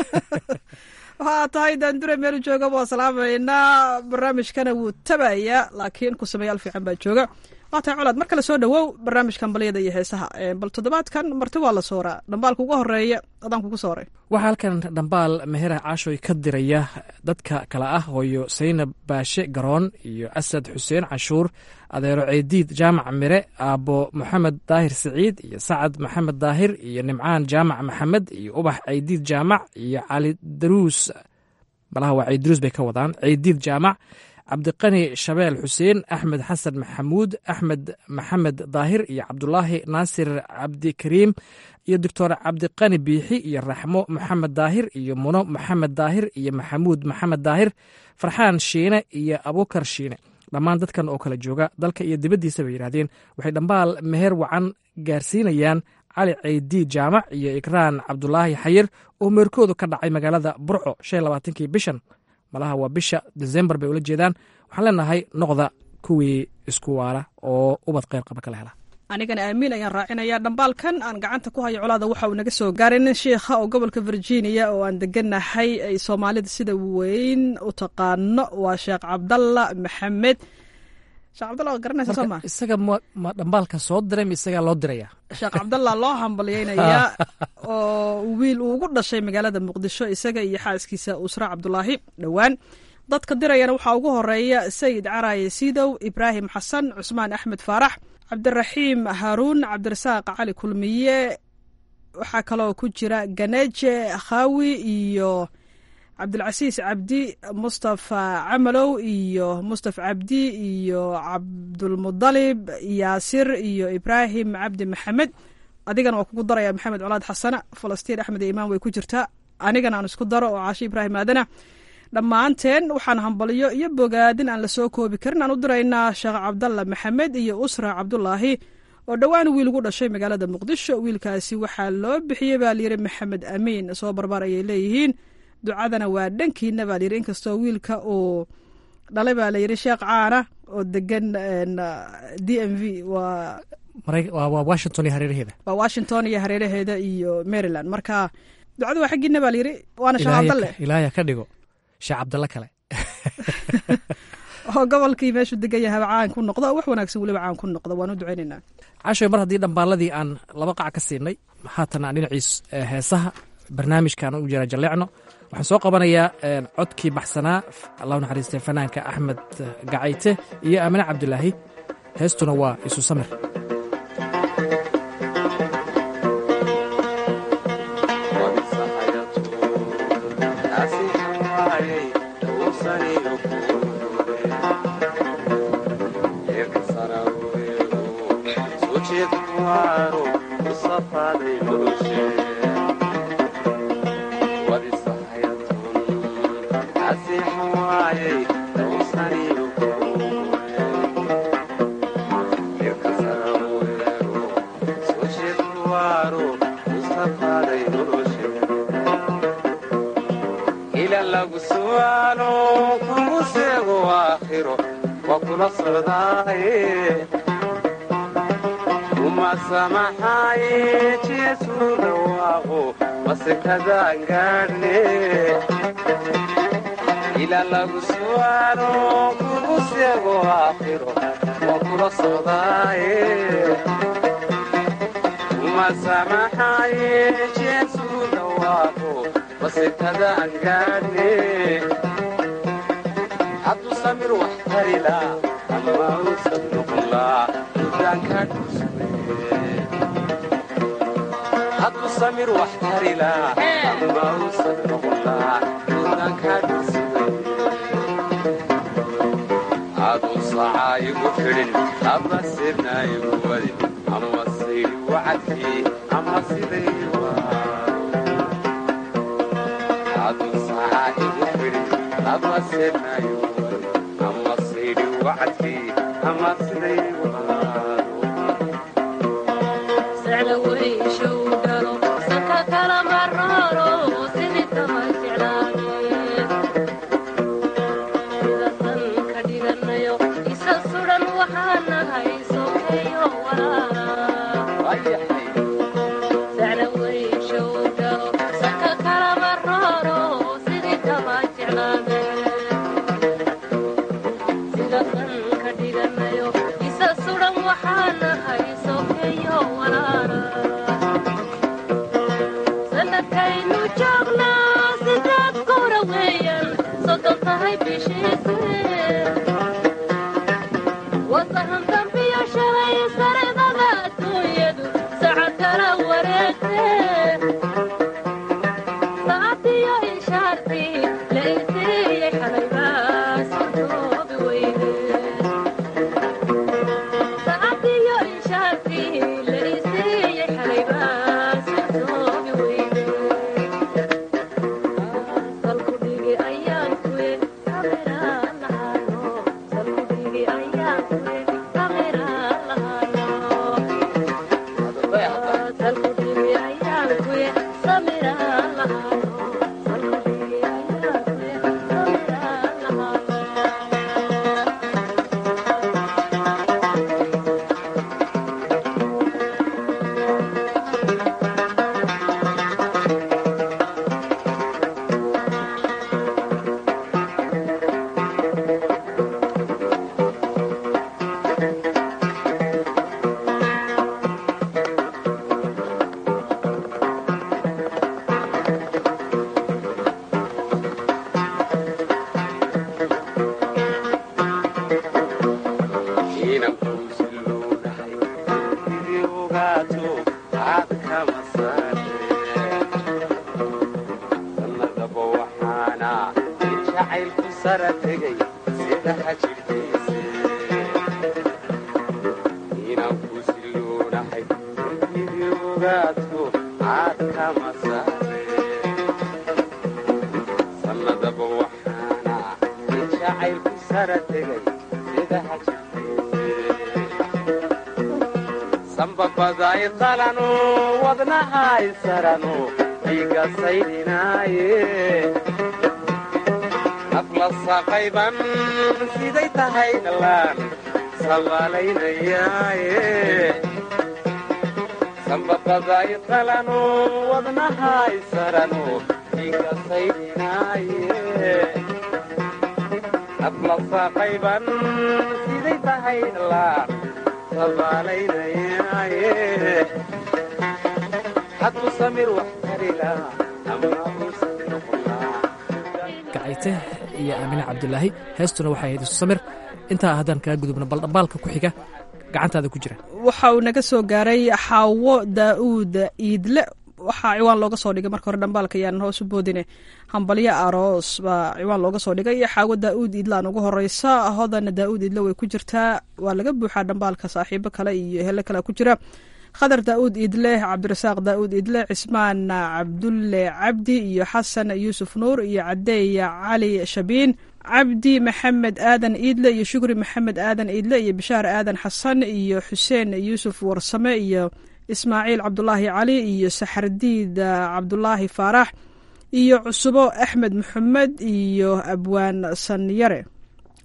Speaker 13: waxaa tahay daandure meel jooga waa salaamaynaa barnaamijkana wuu tabaya laakiin ku sameeyaal fiican baa jooga waa tahay colaad mar kale soo dhowow barnaamijkan balyada iyo heesaha bal toddobaadkan marti waa la sooraa dhambaalka ugu horeeya adaan kugu sooray
Speaker 12: waxaa halkan dhambaal mehera caashoy ka diraya dadka kale ah hooyo saynab baashe garoon iyo asad xuseen canshuur adeero ceydiid jaamac mire aabbo moxamed daahir siciid iyo sacad maxamed daahir iyo nimcaan jaamac maxamed iyo ubax ceydiid jaamac iyo cali daruus malaha waa ceydiruus bay ka wadaan ceydiid jaamac cabdiqani shabeel xuseen axmed xasan maxamuud axmed maxamed daahir iyo cabdulaahi naasir cabdikariim iyo doctor cabdiqani biixi iyo raxmo maxamed daahir iyo muno maxamed daahir iyo maxamuud maxamed daahir farxaan shiine iyo abukar shiine dhammaan dadkan oo kala jooga dalka iyo dibaddiisa bay yidhahdeen waxay dhambaal meher wacan gaarsiinayaan cali ceydiid jaamac iyo ikraan cabdulaahi xayir oo meerkoodu ka dhacay magaalada burco shan labaatankii bishan malaha waa bisha desembar bay ula jeedaan waxaan leenahay noqda kuwii isku waara oo ubad kheyr qaba kala hela
Speaker 13: anigana aamiin ayaan raacinayaa dhambaalkan aan gacanta ku hayo colaada waxa uu naga soo gaaray nin shiikha oo gobolka virginia oo aan deganahay ay soomaalida sida weyn u taqaano waa sheekh cabdalla maxamed sheekh cabdalla waa garanaysa soo ma
Speaker 12: isaga ma dhambaalka soo diray ma isagaa loo diraya
Speaker 13: sheekh cabdalla loo hambalyeynayaa oo wiil uu ugu dhashay magaalada muqdisho isaga iyo xaaskiisa usra cabdulaahi dhowaan dadka dirayana waxaa ugu horeeya sayid caraaye siidow ibraahim xasan cusmaan axmed faarax cabdiraxiim haaruun cabdirasaaq cali kulmiye waxaa kaloo ku jira ganeje khaawi iyo cabdilcasiis cabdi mustafa camalow iyo mustafa cabdi iyo cabdulmudalib yaasir iyo ibraahim cabdi maxamed adigana waa kugu daraya maxamed colaad xasana falastiin axmed iyo imaan way ku jirtaa anigana aan isku daro oo caashi ibraahim aadana dhammaanteen waxaan hambaliyo iyo bogaadin aan la soo koobi karin aan u diraynaa sheekh cabdalla maxamed iyo usra cabdulaahi oo dhowaan wiil ugu dhashay magaalada muqdisho wiilkaasi waxaa loo bixiyey baa layidhi maxamed amiin soo barbaar ayay leeyihiin ducadana waa dhankiina baa layidhi inkastoo wiilka uu dhalay baa layidhi sheekh caana oo degan d m v waa
Speaker 12: waa washington iyo hareeraheeda
Speaker 13: waa washington iyo hareeraheeda iyo maryland marka ducadu waa xaggiina baa layidhi waana sheekh cabdalle
Speaker 12: ilaahya ka dhigo sheekh cabdalle kale
Speaker 13: oo gobolkii meeshuu degan yahaba caan ku noqdo oo wax wanaagsan weliba caan ku noqdo waan u ducaynaynaa
Speaker 12: cashoy mar haddii dhambaaladii aan laba qac ka siinay haatan aan dhinaciis heesaha barnaamijkaan u jira jalleecno waxaan soo qabanayaa codkii baxsanaa allahu naxariistay fanaanka axmed gacayte iyo aamine cabdilaahi heestuna waa isu samir
Speaker 14: Thank you. kula socdaaye uma samaxaaye jeesu dhawaaqo masekadaan gaadhne ilaa lagu su'aalo kugu seego aakhiro waa kula socdaaye uma samaxaaye jeesu dhawaaqo masekadaan gaadhne hadduu samir wax tarila ama uusan noqonlaa dudaanka dhusme hadduu samir wax tarila ama uusan noqonlaa dudaanka dhusme aduu sacaa igu fidhin ama sirna igu wadin ama sayri wacadkii ama siday aduu sacaa igu fidhin ama sirna igu ama sayri wacadkii ama siday sanbabaday qalano wadnahay sarano dhiiga saydhinaaye afla saqayban siday tahay dhallaan sabaalaynayaaye sanbabaday qalano wadnahay sarano dhiiga saydhinaaye afla saqayban siday tahay dhallaan
Speaker 12: gacayte iyo aamine cabdulaahi heestuna waxay ahayd isu samir intaa haddaan kaga gudubno bal dhambaalka ku xiga gacantaada ku jira
Speaker 13: waxa uu naga soo gaaray xaawo daa'uud iidle waxaa ciwaan looga soo dhigay marka hore dhambaalka ayaan hoos u boodine hambalyo aroos baa ciwaan looga soo dhigay iyo xaawo daa'uud iidlaan ugu horeysa hodana daa'uud iidle way ku jirtaa waa laga buuxaa dhambaalka saaxiibo kale iyo hele kale ku jira khadar daa'uud iidle cabdirasaaq daa'uud iidle cismaan cabdulle cabdi iyo xasan yuusuf nuur iyo cadeeya cali shabiin cabdi maxamed aadan iidle iyo shukri maxamed aadan iidle iyo bishaar aadan xasan iyo xuseen yuusuf warsame iyo ismaaciil cabdulaahi cali iyo saxardiid cabdulaahi faarax iyo cusubo axmed maxamed iyo abwaan sanyare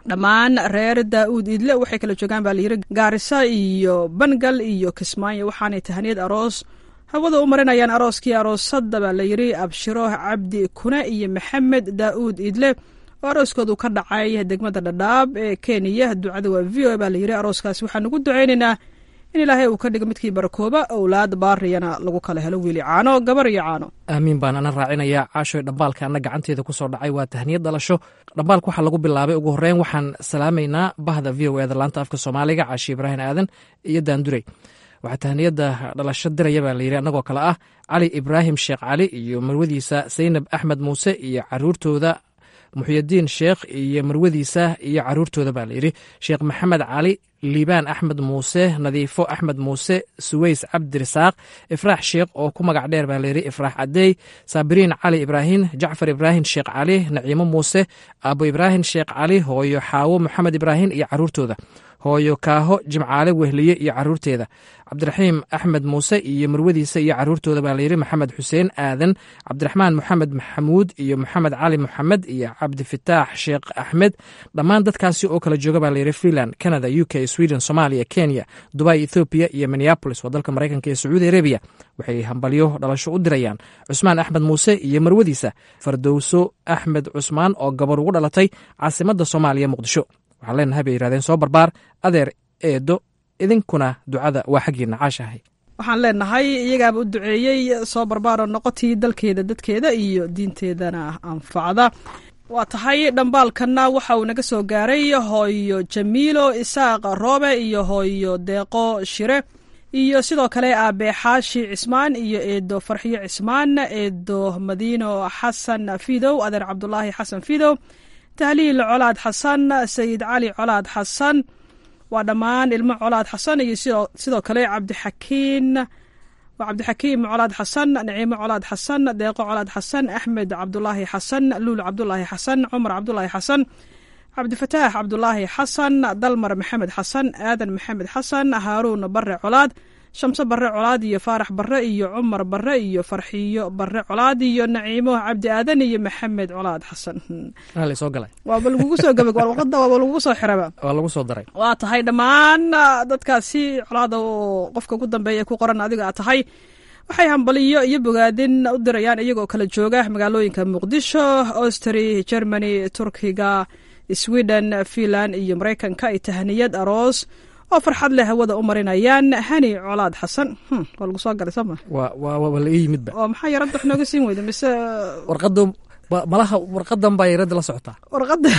Speaker 13: dhammaan reer daa'uud iidle waxay kala joogaan baa layidhi gaarisa iyo bangal iyo kismaayo waxaanay tahaniyad aroos hawada u marinayaan arooskii aroosadda baa layidhi abshiro cabdi kuna iyo maxamed daa'uud iidle oo arooskoodu ka dhacay degmada dhadhaab ee kenya ducada waa v o a baa layidhi arooskaasi waxaan ugu ducaynaynaa in ilaahay uu ka dhigo midkii barakooba owlaad baariyana lagu kala helo wiili caano gabar iyo caano
Speaker 12: aamiin baan ana raacinayaa caashoy dhambaalka ana gacanteeda ku soo dhacay waa tahniyad dhalasho dhambaalka waxaa lagu bilaabay ugu horreyn waxaan salaamaynaa bahda v o eda laanta afka soomaaliga caashi ibraahim aadan iyo daandurey waxaa tahniyadda dhalasho diraya baa layidhi annagoo kale ah cali ibraahim sheekh cali iyo marwadiisa saynab axmed muuse iyo caruurtooda muxyadiin sheekh iyo marwadiisa iyo caruurtooda baa layidhi sheekh maxamed cali liibaan axmed muuse nadiifo axmed muuse suweys cabdirisaaq ifraax sheekh oo ku magac dheer baa layidhi ifraax cadeey saabiriin cali ibraahim jacfar ibraahim sheekh cali naciimo muuse aabo ibraahim sheekh cali hooyo xaawo maxamed ibraahim iyo caruurtooda hooyo kaaho jimcaale wehliye iyo caruurteeda cabdiraxiim axmed muuse iyo marwadiisa iyo caruurtooda baa layidhi maxamed xuseen aadan cabdiraxmaan moxamed maxamuud iyo moxamed cali moxamed iyo cabdifataax sheekh axmed dhammaan dadkaasi oo kala jooga baa layidhi finland canada u k sweden somalia kenya dubai ethoobiya iyo minneabolis waa dalka maraykanka iyo sacuudi arabiya waxay hambalyo dhalasho u dirayaan cusmaan axmed muuse iyo marwadiisa fardowso axmed cusmaan oo gabar ugu dhalatay caasimadda soomaaliya muqdisho waxaan leenahay bay yihahdeen soo barbaar adeer eedo idinkuna ducada waa xaggiina caashahay
Speaker 13: waxaan leenahay iyagaaba u duceeyey soo barbaaro noqotii dalkeeda dadkeeda iyo diinteedana anfacda waa tahay dhambaalkanna waxa uu naga soo gaaray hooyo jamiilo isaaq roobe iyo hooyo deeqo shire iyo sidoo kale aabe xaashi cismaan iyo eedo farxiyo cismaan eedo madiino xasan fidow adeer cabdulaahi xasan fidow tahliil colaad xasan sayid cali colaad xasan waa dhammaan ilmo colaad xasan iyo sidoo kale cabdixakiin waa cabdixakiim colaad xasan naciimo colaad xasan deeqo colaad xasan axmed cabdulaahi xasan luul cabdulaahi xasan cumar cabdulaahi xasan cabdifataax cabdulaahi xasan dalmar maxamed xasan aadan maxamed xasan haaruun bare colaad shamse bare colaad iyo faarax bare iyo cumar bare iyo farxiyo bare colaad iyo naciimo cabdi aadan iyo maxamed colaad xasan
Speaker 12: soo galay
Speaker 13: waaba lagugu soo gabag warqada waaba lagugu soo xiraba
Speaker 12: waa lagu soo daray
Speaker 13: waa tahay dhammaan dadkaasi colaada oo qofka ugu dambeeya ku qoran adiga a tahay waxay hambaliyo iyo bogaadin u dirayaan iyagoo kala jooga magaalooyinka muqdisho austri germany turkiga sweden finland iyo maraykanka ay tahniyad aroos oo farxad leh hawada u marinayaan hani colaad xasan waa lagu soo galay sooma
Speaker 12: waa la ii yimidba
Speaker 13: oo maxaa yaradda wax nooga siin weyda mise
Speaker 12: warqada malaha warqadan baa yaradda la socotaa
Speaker 13: warqada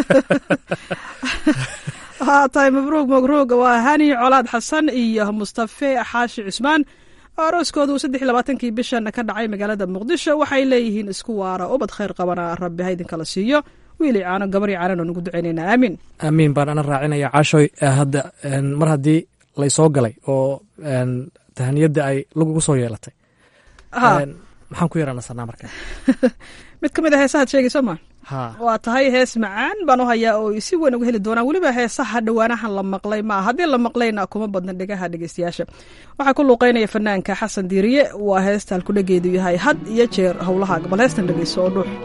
Speaker 13: haa tahay mabruug mabruug waa hani colaad xasan iyo mustafe xaashi cusmaan oo arooskooda uu saddex iyo labaatankii bishan ka dhacay magaalada muqdisho waxay leeyihiin isku waara ubad khayr qabana rabbi ha idinkala siiyo wiili caano gabari caanan oo nugu ducaynaynaa aamiin
Speaker 12: aamiin baan ana raacinaya caashoy hadda mar haddii laysoo galay oo tahaniyadda ay lagugu soo yeelatay maxaan ku yaraanasanaa marka
Speaker 13: mid ka mid a heesahaad sheegayso ma waa tahay hees macaan baan u hayaa oo si weyn uga heli doonaan weliba heesaha dhowaanahan la maqlay maa haddii la maqlayna kuma badna dhegaha dhegeystayaasha waxaa ku luuqeynaya fanaanka xasan diiriye waa heesta halkudhageedu yahay had iyo jeer howlaha bal heestan dhegeyso oo dhuux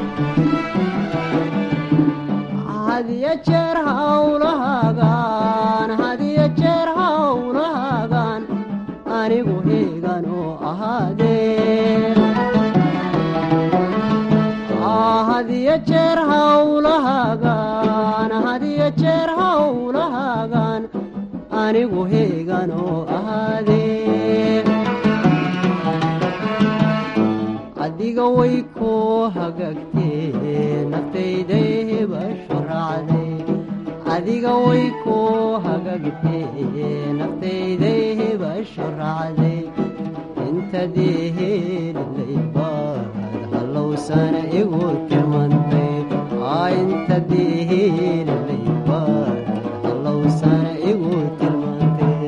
Speaker 15: hadiyo jeer hawlahaagaan hadiyo jeer hawlahaagaan anigu heegan oo ahaadee hadiyo jeer hawlahaagaan hadiyo jeer hawlahaagaan anigu heegan oo ahaadee adiga way ku hagaagtee naftayday hebashu raacday adiga way ku hagaagtee naftayday hebashu raacday intadii helilaybaad hallowsana igu timantay intadii helilaybaad hallowsana igu tilmantay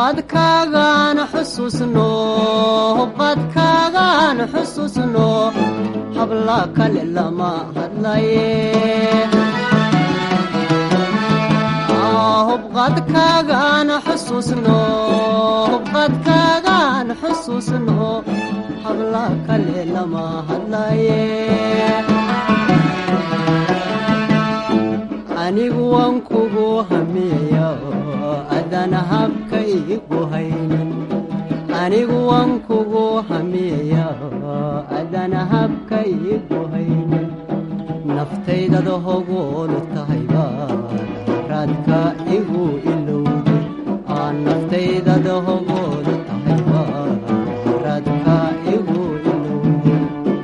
Speaker 15: hubqaadkaagaan xusuusno hubqaadkaagaan xusuusno habla kale lama hadlaye hubqaadkaagaan xusuusno hubqaadkaagaan xusuusno habla kale lama hadlaye anigu waan kugu hamiya adana habka igu haynin anigu waan kugu hamiya adana habka igu haynin naftaydada hogoolu tahayba raadka igu ilowde aan naftaydada hogoolu tahayba raadka igu ilowde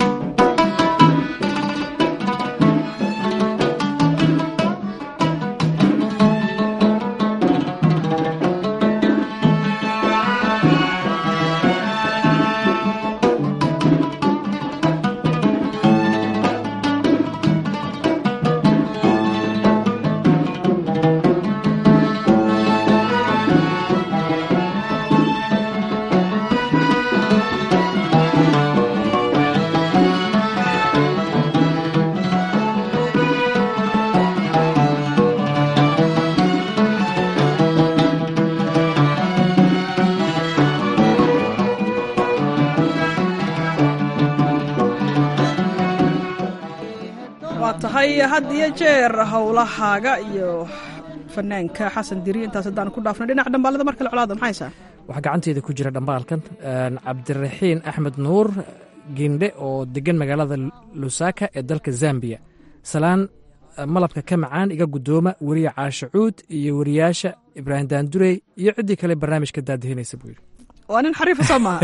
Speaker 13: waa tahay had iyo jeer howlahaaga iyo fanaanka xasan diri intaas haddaan ku dhaafnay dhinaca dhambaalada mar kale colaada maxay haysaa
Speaker 12: waxaa gacanteeda ku jira dhambaalkan cabdiraxiin axmed nuur gindhe oo degan magaalada lusaka ee dalka zambiya salaan malabka ka macaan iga guddooma weriye caashe cuud iyo weriyaasha ibraahim daandurey iyo ciddii kale barnaamijka daadihinaysa buu yidhi
Speaker 13: waa nin xariifa soo maaha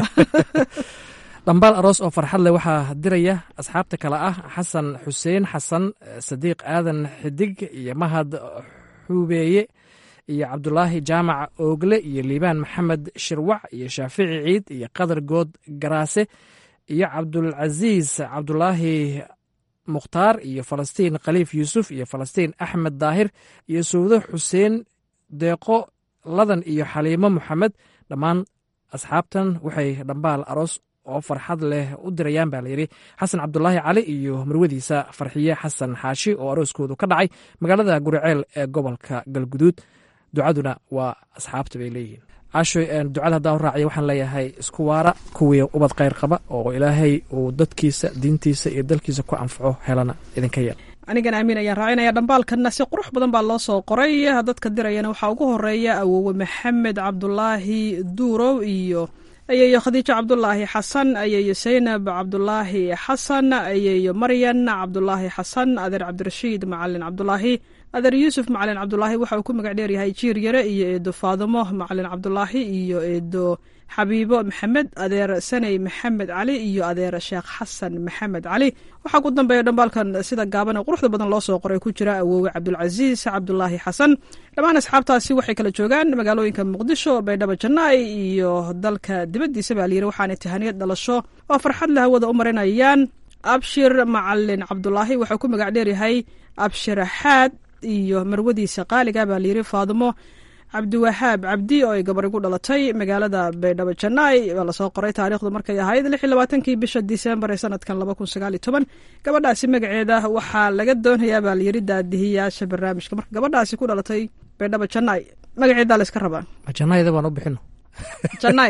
Speaker 12: dhambaal aroos oo farxad leh waxaa diraya asxaabta kale ah xasan xuseen xasan sadiiq aadan xidig iyo mahad xubeeye iyo cabdulaahi jaamac oogle iyo liibaan maxamed shirwac iyo shaafici ciid iyo qadar good garaase iyo cabdulcasiis cabdulaahi mukhtaar iyo falastiin khaliif yuusuf iyo falastiin axmed daahir iyo sawdo xuseen deeqo ladan iyo xaliimo moxamed dhammaan asxaabtan waxay dhambaal aroos oo farxad leh u dirayaan baa layidhi xasan cabdulaahi cali iyo marwadiisa farxiye xasan xaashi oo arooskoodu ka dhacay magaalada guriceel ee gobolka galguduud ducaduna waa asxaabta bay leeyihiin caasho ducada haddaan u raaciya waxaan leeyahay isku waara kuwii ubad khayr qaba oo ilaahay uu dadkiisa diintiisa iyo dalkiisa ku anfaco helana idinka yeel
Speaker 13: anigana amiin ayaan raacinaya dhambaalkanna si qurux badan baa loo soo qoray dadka dirayana waxaa ugu horeeya awowe maxamed cabdulaahi duurow iyo ayeeyo khadiijo cabdulaahi xasan ayeeyo saynab cabdulaahi xasan ayeeyo maryan cabdulaahi xasan adeer cabdirashiid macalin cabdulaahi adeer yuusuf macalin cabdulaahi waxa uu ku magac dheeryahay jiir yare iyo eedo faadimo macalin cabdulaahi iyo eedo xabiibo maxamed adeer saney maxamed cali iyo adeer sheekh xasan maxamed cali waxaa ku dambeeya dhambaalkan sida gaaban ee quruxda badan loo soo qoray ku jira awoowe cabdulcasiis cabdulaahi xasan dhammaan asxaabtaasi waxay kala joogaan magaalooyinka muqdisho baydhabo jannaay iyo dalka dibaddiisa baa layiri waxaanay tahaniyad dhalasho oo farxad la hawada u marinayaan abshir macalin cabdulaahi waxau ku magac dheeryahay abshir xaad iyo marwadiisa qaaliga baa layiri faadimo cabdiwahaab cabdi oo ay gabari ku dhalatay magaalada baydhabo jannaay baa lasoo qoray taariikhdu markay ahayd lix iyo labaatankii bisha disembar ee sanadkan laba kun sagaal iyo toban gabadhaasi magaceeda waxaa laga doonayaa baa layiri daadihiyaasha barnaamijka marka gabadhaasi ku dhalatay baydhabo jannaay magaceedaa layska rabaa
Speaker 12: jannayda baan u bixino
Speaker 13: jannaay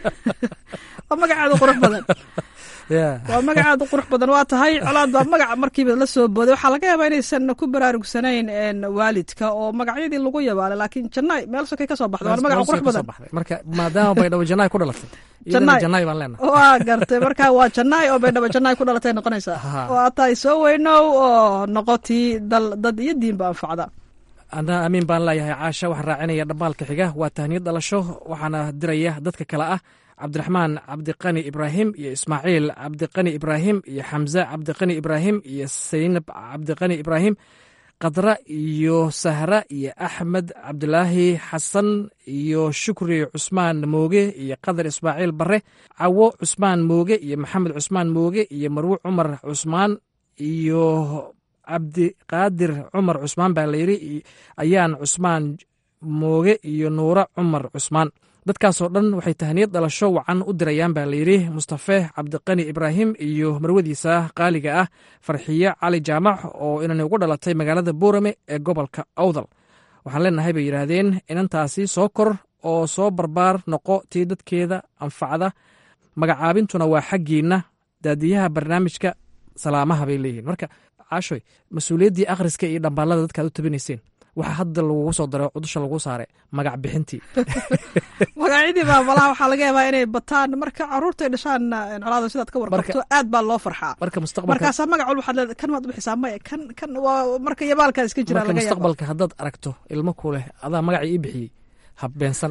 Speaker 13: waa magaceeda qurux badan waa magacaada qurux badan waa tahay colaad baa magaca markiiba la soo booday waxaa laga yaabaa inaysan ku baraarugsanayn waalidka oo magacyadii lagu yabaala laakiin jannaay meel sokay ka soo baxda waa magaca qurux badan
Speaker 12: marka maadaama baydhabo jannaay ku dhalatay
Speaker 13: jannaay
Speaker 12: jannaay baan leenahay
Speaker 13: waa gartay marka waa jannaay oo baydhabo jannaay ku dhalatay noqonaysaa waa tahay soo weynow oo noqotii dal dad iyo diinba anfacda
Speaker 12: ana amiin baan leeyahay caasha waxaan raacinaya dhambaalka xiga waa tahniyad dhalasho waxaana diraya dadka kale ah cabdiraxmaan cabdiqani ibraahim iyo ismaaciil cabdiqani ibraahim iyo xamse cabdiqani ibraahim iyo saynab cabdiqani ibraahim khadra iyo sahra iyo axmed cabdilaahi xasan iyo shukri cusmaan mooge iyo qadar ismaaciil bare cawo cusmaan mooge iyo maxamed cusmaan mooge iyo marwe cumar cusmaan iyo cabdiqaadir cumar cusmaan baa layidhi ayaan cusmaan mooge iyo nuura cumar cusmaan dadkaasoo dhan waxay tahniyad dhalasho wacan u dirayaan baa layidhi mustafe cabdiqani ibraahim iyo marwadiisa qaaliga ah farxiye cali jaamac oo inani ugu dhalatay magaalada boorame ee gobolka awdal waxaan leenahay bay yidhaahdeen inantaasi soo kor oo soo barbaar noqo tii dadkeeda anfacda magacaabintuna waa xaggiinna daadiyaha barnaamijka salaamaha bay leeyihiin marka caashoy mas-uuliyaddii akhriska iyo dhambaalada dadkaad u tabinayseen waxaa hadda lagugu soo daray cudusha lagu saaray magac bixintii
Speaker 13: magacyadii baa malaha waxaa laga yaabaa inay bataan marka caruurtay dhashaan colaada sidaad ka warqabto aad baa loo farxaa
Speaker 12: marka mustaqbalka
Speaker 13: markaasaa magac walba waxaad leedahay kan maad u bixisaa maya kan kan waa marka yabaalkaa iska jira
Speaker 12: marka
Speaker 13: laga yaaba
Speaker 12: mustaqbalka haddaad aragto ilmo ku leh adaa magacii ii bixiyey habbeensan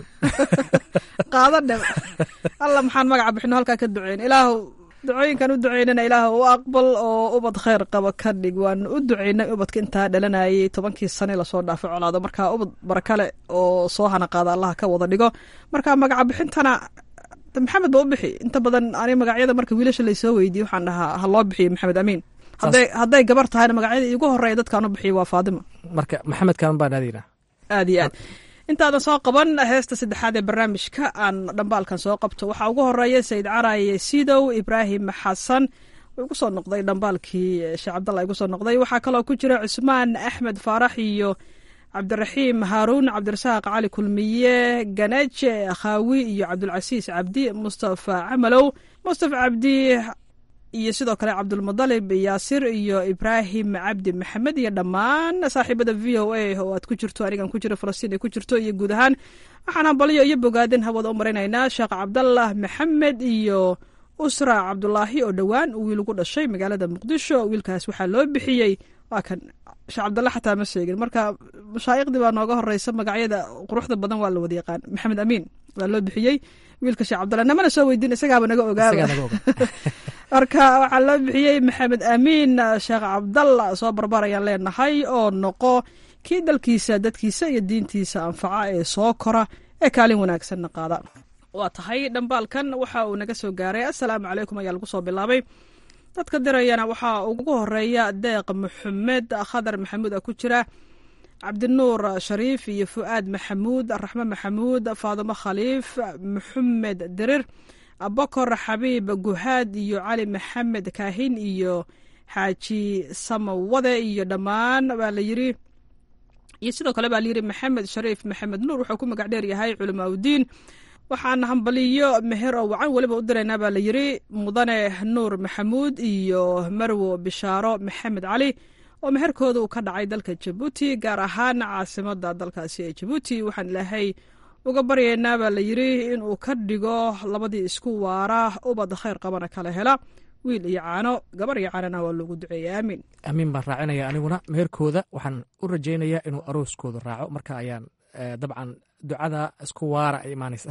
Speaker 13: qaada dhe alla maxaan magaca bixino halkaa ka duceyn ilaahu ducooyinkan u duceynana ilaah u aqbal oo ubad khayr qaba ka dhig waan u duceynay ubadka intaa dhalanayay tobankii sane lasoo dhaafay colaado marka ubad barakale oo soo hana qaada allaha ka wada dhigo marka magaca bixintana maxamed ba u bixi inta badan ani magacyada marka wiilasha laysoo weydiye waxaan dhahaa ha loo bixiyo maxamed amiin hadday hadday gabar tahayna magacyada iigu horeeya dadkaan u bixiyo waa faadima
Speaker 12: marka maxamed kaan baan aadaynaa
Speaker 13: aad iyo aad intaadan soo qaban heesta saddexaad ee barnaamijka aan dhambaalkan soo qabto waxaa ugu horeeya sayid caraye sidow ibraahim xasan igu soo noqday dhambaalkii sheekh cabdalla igu soo noqday waxaa kaloo ku jira cusmaan axmed faarax iyo cabdiraxiim haaruun cabdirasaaq cali kulmiye ganeje khaawi iyo cabdulcasiis cabdi mustafa camalow mustafa cabdi iyo sidoo kale cabdulmudalib yaasir iyo ibraahim cabdi maxamed iyo dhammaan saaxiibada v o a oo aad ku jirto anigan ku jiro falastiin ay ku jirto iyo guud ahaan waxaan hambalyo iyo bogaadin hawada u maraynaynaa sheekh cabdallah maxamed iyo usra cabdulaahi oo dhowaan uu wiil ugu dhashay magaalada muqdisho wiilkaas waxaa loo bixiyey waa kan sheekh cabdalla xataa ma sheegin marka mashaa'iqdii baa nooga horeysa magacyada quruxda badan waa la wada yaqaan maxamed amiin waa loo bixiyey wiilka sheekh cabdalla namana soo weydiin isagaaba naga ogaaba marka waxaa loo bixiyey maxamed amiin sheekh cabdalla soo barbarayaan leenahay oo noqo kii dalkiisa dadkiisa iyo diintiisa anfaca ee soo kora ee kaalin wanaagsanna qaada waa tahay dhambaalkan waxa uu naga soo gaaray assalaamu calaykum ayaa lagu soo bilaabay dadka dirayana waxaa ugu horeeya deeq maxamed khadar maxamuud a ku jira cabdinuur shariif iyo fu'aad maxamuud raxme maxamuud faadimo khaliif maxamed dirir abakor xabiib guhaad iyo cali maxamed kaahin iyo xaaji samawade iyo dhammaan baa la yiri iyo sidoo kale baa layiri maxamed shariif maxamed nuur wuxuu ku magac dheer yahay culamaa udiin waxaan hambaliyo meher oo wacan weliba u diraynaa baa la yiri mudane nuur maxamuud iyo marwo bishaaro maxamed cali oo meherkooda uu ka dhacay dalka jabuuti gaar ahaan caasimada dalkaasi ee jabuuti waxaan ilaahay uga baryaynaa baa la yiri inuu ka dhigo labadii isku waara ubad khayr qabana kala hela wiil iyo caano gabar iyo caanana waa loogu duceeya aamiin
Speaker 12: amiin baan raacinaya aniguna meherkooda waxaan u rajaynayaa inuu arooskooda raaco marka ayaan dabcan ducada isku waara ay imaanaysa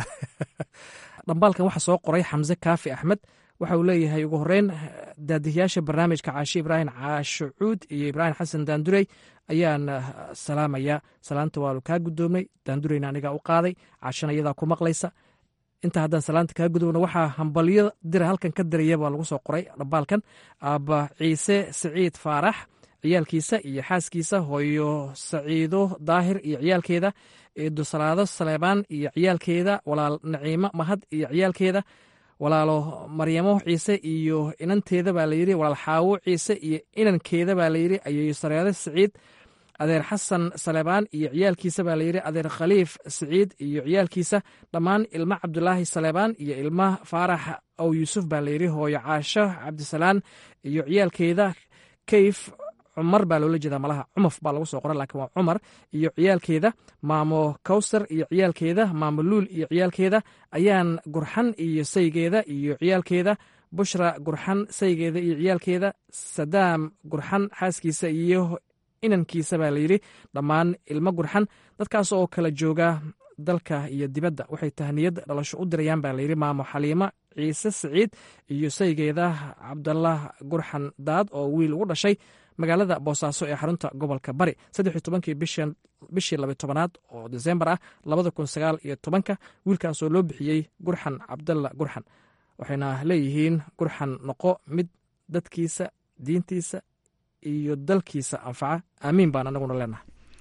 Speaker 12: dhambaalkan waxaa soo qoray xamse kaafi axmed waxa uu leeyahay ugu horeyn daadihiyaasha barnaamijka caashi ibraahim caasho cuud iyo ibraahim xasan daandurey ayaan salaamaya salaanta waanu kaa guddoomnay daandureyna anigaa u qaaday caashana iyadaa ku maqlaysa inta haddaan salaanta kaa gudubna waxaa hambalyo dira halkan ka diraya baa lagu soo qoray dhambaalkan aaba ciise siciid faarax ciyaalkiisa iyo xaaskiisa hooyo saciido daahir iyo ciyaalkeeda eedo salaado saleebaan iyo ciyaalkeeda walaal naciimo mahad iyo ciyaalkeeda walaalo maryamo ciise iyo inanteeda baa layidhi walaal xaawo ciise iyo inankeeda baa layidhi ayeeyo sareede siciid adeer xasan saleebaan iyo ciyaalkiisa baa layidhi adeer khaliif siciid iyo ciyaalkiisa dhammaan ilma cabdulaahi saleebaan iyo ilma faarax ow yuusuf baa layidhi hooyo caasho cabdisalaan iyo ciyaalkeeda kayf cumar baa loola jeedaa malaha cumaf baa lagu soo qora laakiin waa cumar iyo ciyaalkeeda maamo kawsar iyo ciyaalkeeda maamo luul iyo ciyaalkeeda ayaan gurxan iyo saygeeda iyo ciyaalkeeda bushra gurxan saygeeda iyo ciyaalkeeda sadaam gurxan xaaskiisa iyo inankiisa baa layidhi dhammaan ilmo gurxan dadkaas oo kala jooga dalka iyo dibadda waxay tahniyad dhalasho u dirayaan baa layidhi maamo xaliimo ciise siciid iyo saygeeda cabdallah gurxan daad oo wiil ugu dhashay magaalada boosaaso ee xarunta gobolka bari saddex iyo tobankii bishii labiy tobanaad oo desembar ah labada kun sagaal iyo tobanka wiilkaasoo loo bixiyey gurxan cabdalla gurxan waxayna leeyihiin gurxan noqo mid dadkiisa diintiisa iyo dalkiisa anfaca aamiin baan anaguna leenahay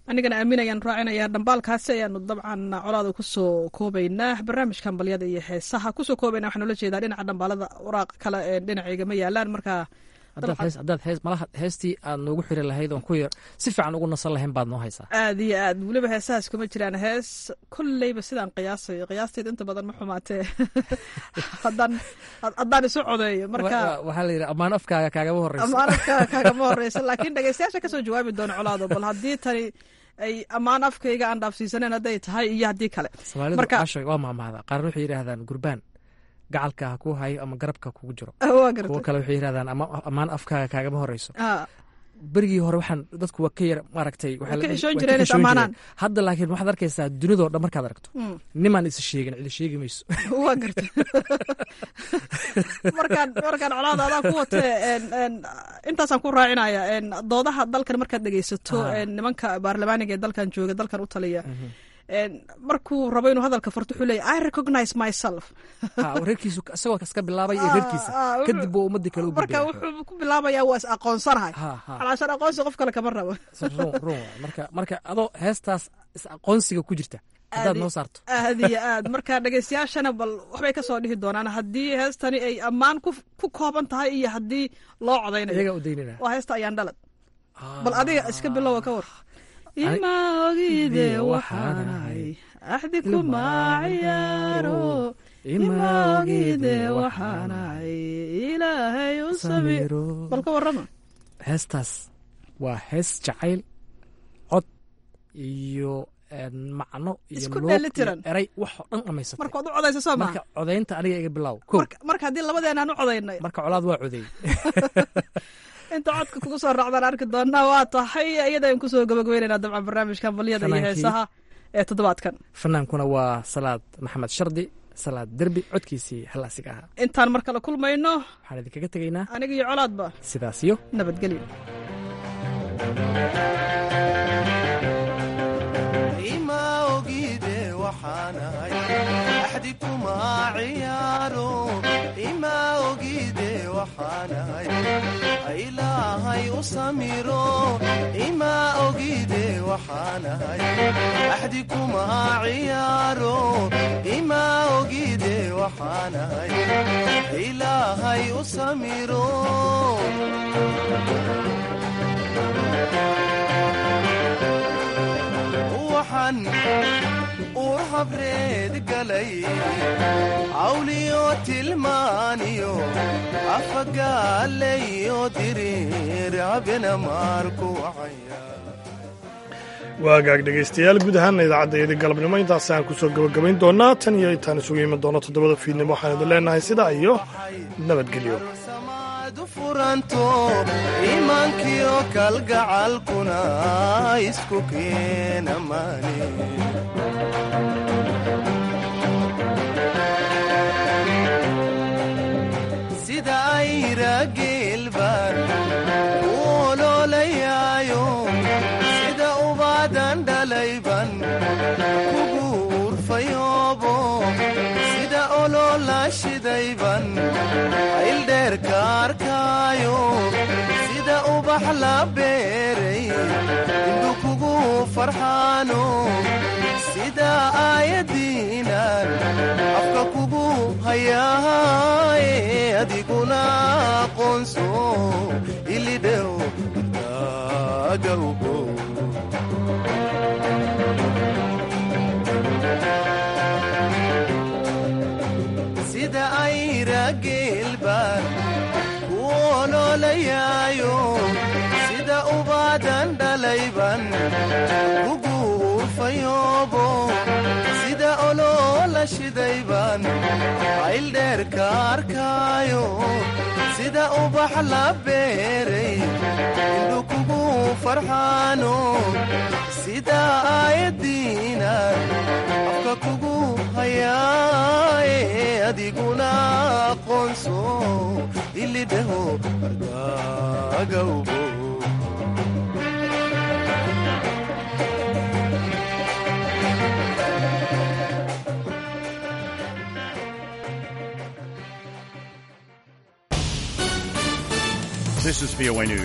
Speaker 13: anigana aaminayaan raacinaya dhambaalkaasi ayaanu dabcan colaada kusoo koobaynaa barnaamijkan balyada iyo heesaha kusoo koobayna waxaan ula jeedaa dhinaca dhambaalada waraaq kale ee dhinacayga ma yaalaan marka
Speaker 12: haddaad hees malaha heestii aad noogu xiri lahayd oon ku yar si fiican ugu nasan lahayn baad noo haysaa
Speaker 13: aad iyo aad weliba heesahaas kuma jiraan hees kolleyba sidaan qiyaasayo qiyaasteed inta badan ma xumaatee haddaan haddaan isu codeeyo marka
Speaker 12: waxaa la yidhi ammaan afkaaga kaagama horeyso
Speaker 13: ammaan afkaaga kaagama horeyso laakiin dhegeystayaasha kasoo jawaabi doona colaado bal haddii tani ay ammaan afkayga aan dhaafsiisaneen hadday tahay iyo haddii kale
Speaker 12: soomaalidu cashoy waa maamaada qaarna waxay yidhaahdaan gurbaan gacalka ha kuu hayo ama garabka kugu jiro kuwo kale waxay yidhahdaan ammaan afkaaga kaagama horeyso berigii hore waxaan dadku waa ka yar maaragtay hadda laakiin waxaad arkaysaa dunidoo dhan markaad aragto nimaan isa sheegin cidi sheegi mayso
Speaker 13: waa garta markaan markaan colaada adaa ku watee intaasaan ku raacinaya doodaha dalkan markaad dhegeysato nimanka baarlamaaniga ee dalkan jooga dalkan u taliya markuu rabo inuu hadalka farto wuxuu leeya i recognize myself
Speaker 12: reerkiisu isagoo kaska bilaabay iyo reerkiisa kadib buu ummadii kale u
Speaker 13: marka wuxuu ku bilaabayaa waa is aqoonsanahay calaashan aqoonsi qof kale kama rabo
Speaker 12: run marka marka adoo heestaas is aqoonsiga ku jirta haddaad noo saarto
Speaker 13: aad iyo aad marka dhegeystayaashana bal waxbay kasoo dhihi doonaan haddii heestani ay ammaan ku kooban tahay iyo haddii loo codaynayo
Speaker 12: iyagaa u daynana
Speaker 13: waa heesta ayaan dhalad bal adiga iska bilowa ka war ima ogide waxaanahay axdi kuma ciyaaro ima ogide waxaanahay ilaahay u samiro bal ka warrama
Speaker 12: heestaas waa hees jacayl cod iyo macno iyo
Speaker 13: dheelitiran
Speaker 12: eray waxoo dhan dhamaysatay
Speaker 13: marka waad u codaysa soo maa
Speaker 12: marka codaynta aniga iga bilaaw
Speaker 13: marka haddii labadeenaan u codaynay
Speaker 12: marka colaad waa codeey
Speaker 13: inta codka kugu soo raacdaan arki doonaa waa tahay iyadayn kusoo gabagabeynayna dabcan barnaamijkan balyada iyo heesaha ee toddobaadkan
Speaker 12: fanaankuna waa salaad maxamed shardi salaad derbi codkiisii halaasiga ahaa
Speaker 13: intaan mar kale kulmayno
Speaker 12: waxaan idinkaga tegaynaa
Speaker 13: aniga iyo colaadba
Speaker 12: sidaas iyo
Speaker 13: nabadgelyo
Speaker 16: ilaahay u samiro ima ogide waxaanahay axdi kuma ciyaaro ima ogide waxaanahay ilaahay u samiro waxaan uur habreed galay cawliyo tilmaaniyo afagaalayo diriir abena maarku wacaya
Speaker 2: waagaag dhegaystayaal guud ahaana idaacaddaeedii galabnimo intaas aan ku soo gebagabayn doonaa tan iyo intaan isugu iman doono toddobada fiidnimo waxaan idin leenahay sidaa iyo nabadgelyo
Speaker 16: furanto iimaankiyo kalgacalkuna isku keena maani sida ayra geelbaan u oloolayaayo sida ubaadan dhalayban kugu urfayoobo sida oloola shidayban ayldheerka arkaayo sida ubax la beeray indhu kugu farxaano sida aayadiinan afka kugu hayaaye adiguna aqoonso ilidhow agawgo sida ayra geelbaan ku oloolayaayo sida ubaadan dhalayban kugu urfayoobo sida oloola shidayban ayldheerka arkaayo sida ubax la beeray indhu kugu farxaano sida aayadiinan afka kugu hayaaye adiguna aqoonso ilidhaho agawgo
Speaker 17: This is VOA News.